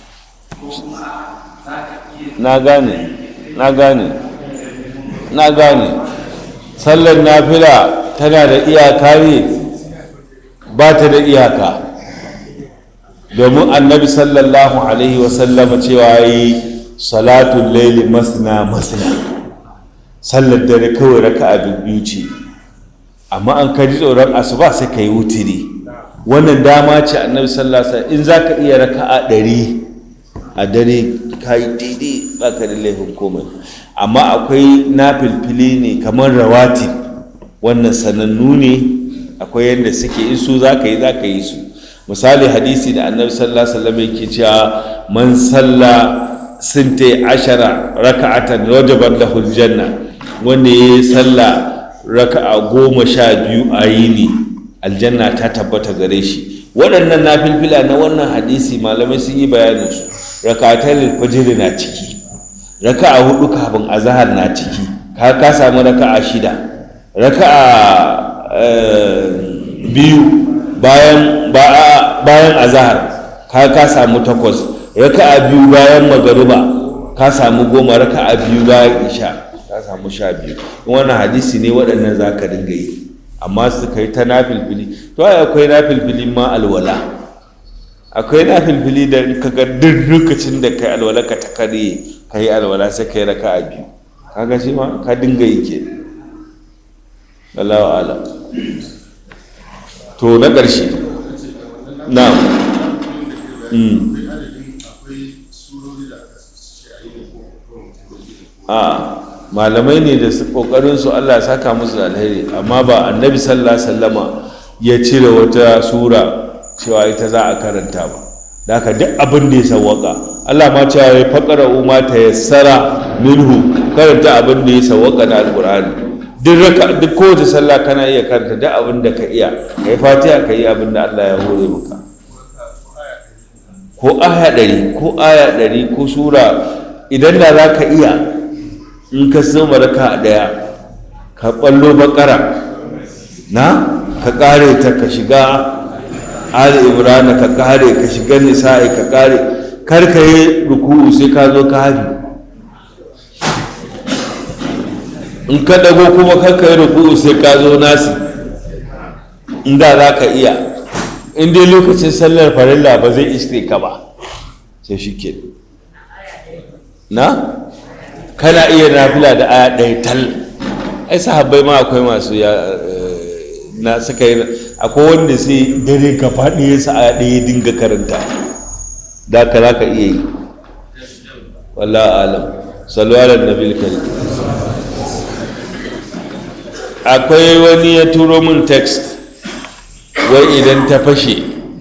na gane na gane na gane sallar nafila tana da iyaka ne ba ta da iyaka domin annabi sallallahu alaihi wasallama cewa yi salatun laili masna masna sallar dare kawai raka a biyu ce amma an kaji tsoron asuba sai ka yi wutiri wannan dama ce annabi sallallahu alaihi wasallam in za ka iya raka a ɗari a dare ka yi daidai ba ka da laifin komai amma akwai na filfili ne kamar rawati wannan sanannu ne akwai yadda suke in su za ka yi za ka yi su misali hadisi da annabi sallallahu alaihi wasallam yake cewa man salla sintai ashara raka'atan wajaban lahu aljanna wanda yayi salla raka'a goma sha biyu a yini aljanna ta tabbata gare shi waɗannan nafilfila na wannan hadisi malamai sun yi bayanin su raka'atul fajr na ciki raka'a hudu kafin azhar na ciki ka ka samu raka'a shida raka'a biyu bayan bayan azahar ka ka samu takwas raka'a biyu bayan magariba ka samu goma raka'a biyu bayan isha ka samu sha biyu wannan hadisi ne waɗannan za ka dinga yi amma su kai ta nafilfili to ai akwai nafilfili ma alwala akwai nafilfili da ka ga duk lokacin da kai alwala ka ta kare ka yi alwala sai kai raka'a biyu kaga shi ma ka dinga yi ke Allahu alam to na ƙarshe na a malamai ne da kokarin su Allah saka musu da alheri amma ba annabi sallallahu alaihi wasallama ya cire wata sura cewa ita za a karanta ba da haka duk abin da ya sawwaka Allah ma cewa ya faqara umma ta yassara minhu karanta abin da ya sawwaka na alqur'ani duk raka duk kowace sallah kana iya karanta duk abin da ka iya kai fatiha kai abin da Allah ya hore maka ko aya ɗari ko aya ɗari ko sura idan da za ka iya in ka soma raka ɗaya ka ɓallo bakara na ka ƙare ta ka shiga ali imrana ka ƙare ka shiga nisa'i ka ƙare kar ka yi ruku'u sai ka zo ka hafi in ka ɗago kuma kar ka yi ruku'u sai ka zo nasi in da za ka iya in dai lokacin sallar farilla ba zai iske ka ba sai shi ke na kana iya nafila da aya ɗaya tal ai sahabbai ma akwai masu ya na suka yi akwai wanda sai dare ka faɗi ya sa aya ɗaya dinga karanta da ka za ka iya yi wallah alam sallu ala nabil karim akwai wani ya turo min text wai idan ta fashe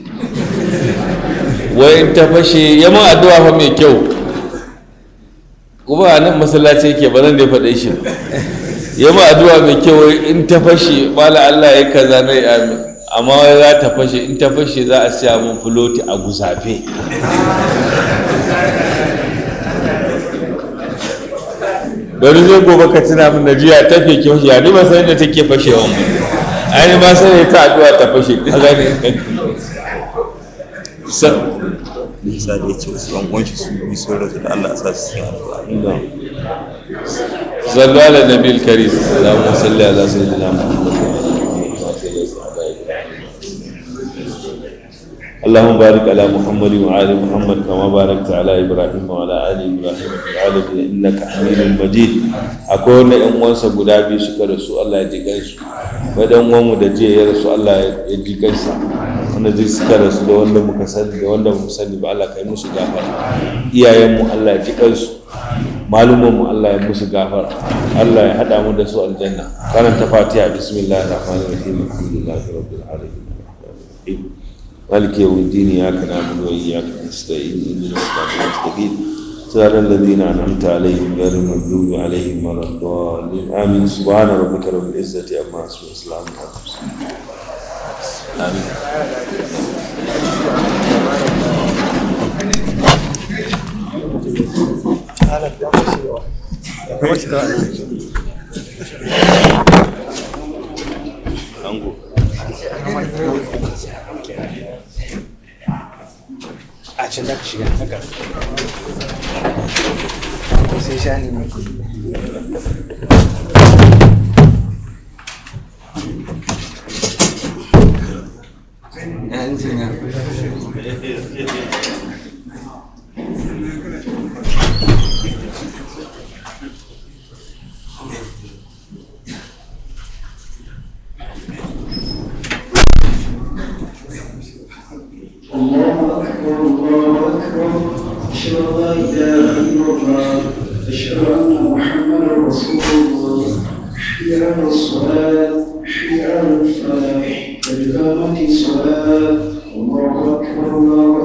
wai in ta fashe ya ma addu'a fa mai kyau kuma a nan masallaci yake ba zan da faɗe shi ya ma addu'a mai kyau in ta fashe bala Allah ya kaza na amin amma wai za ta fashe in ta fashe za a siya mun filoti a gusafe bari zai gobe ka tuna min najiya ta fi kyau ya ni ba san da take fashewa mu ai ma sai ta addu'a ta fashe ka gane nisa da ya ce wasu yan uwanshi su yi sun rasu da Allah a sa su cikin addu'a صلوا على النبي الكريم اللهم صل على سيدنا محمد اللهم بارك على محمد وعلى محمد كما باركت على ابراهيم وعلى ال ابراهيم في العالمين انك حميد مجيد akwai wanda yan uwansa guda biyu suka rasu Allah ya ji gansu wai dan uwanmu da jiya ya rasu Allah ya ji gansa wanda zai suka rasu da wanda muka sani da wanda mu sani ba Allah kai musu gafara iyayenmu Allah ya ji kansu malumanmu Allah ya musu gafara Allah ya hada mu da su aljanna karanta fatiha bismillahir rahmanir rahim alhamdulillahi rabbil alamin مالك يوم الدين إياك نعبد وإياك نستعين اهدنا الصراط المستقيم صراط الذين أنعمت عليهم غير المغضوب عليهم ولا الضالين آمين سبحان ربك رب العزة عما يصفون وسلام على المرسلين آمين Ango. a can da ka shiga haka sai sha ne mai الله أكبر الله أكبر أشهد أن لا إله إلا الله أشهد أن محمدا رسول الله حي على الصلاة حي على الفلاح قد قامت الصلاة الله أكبر الله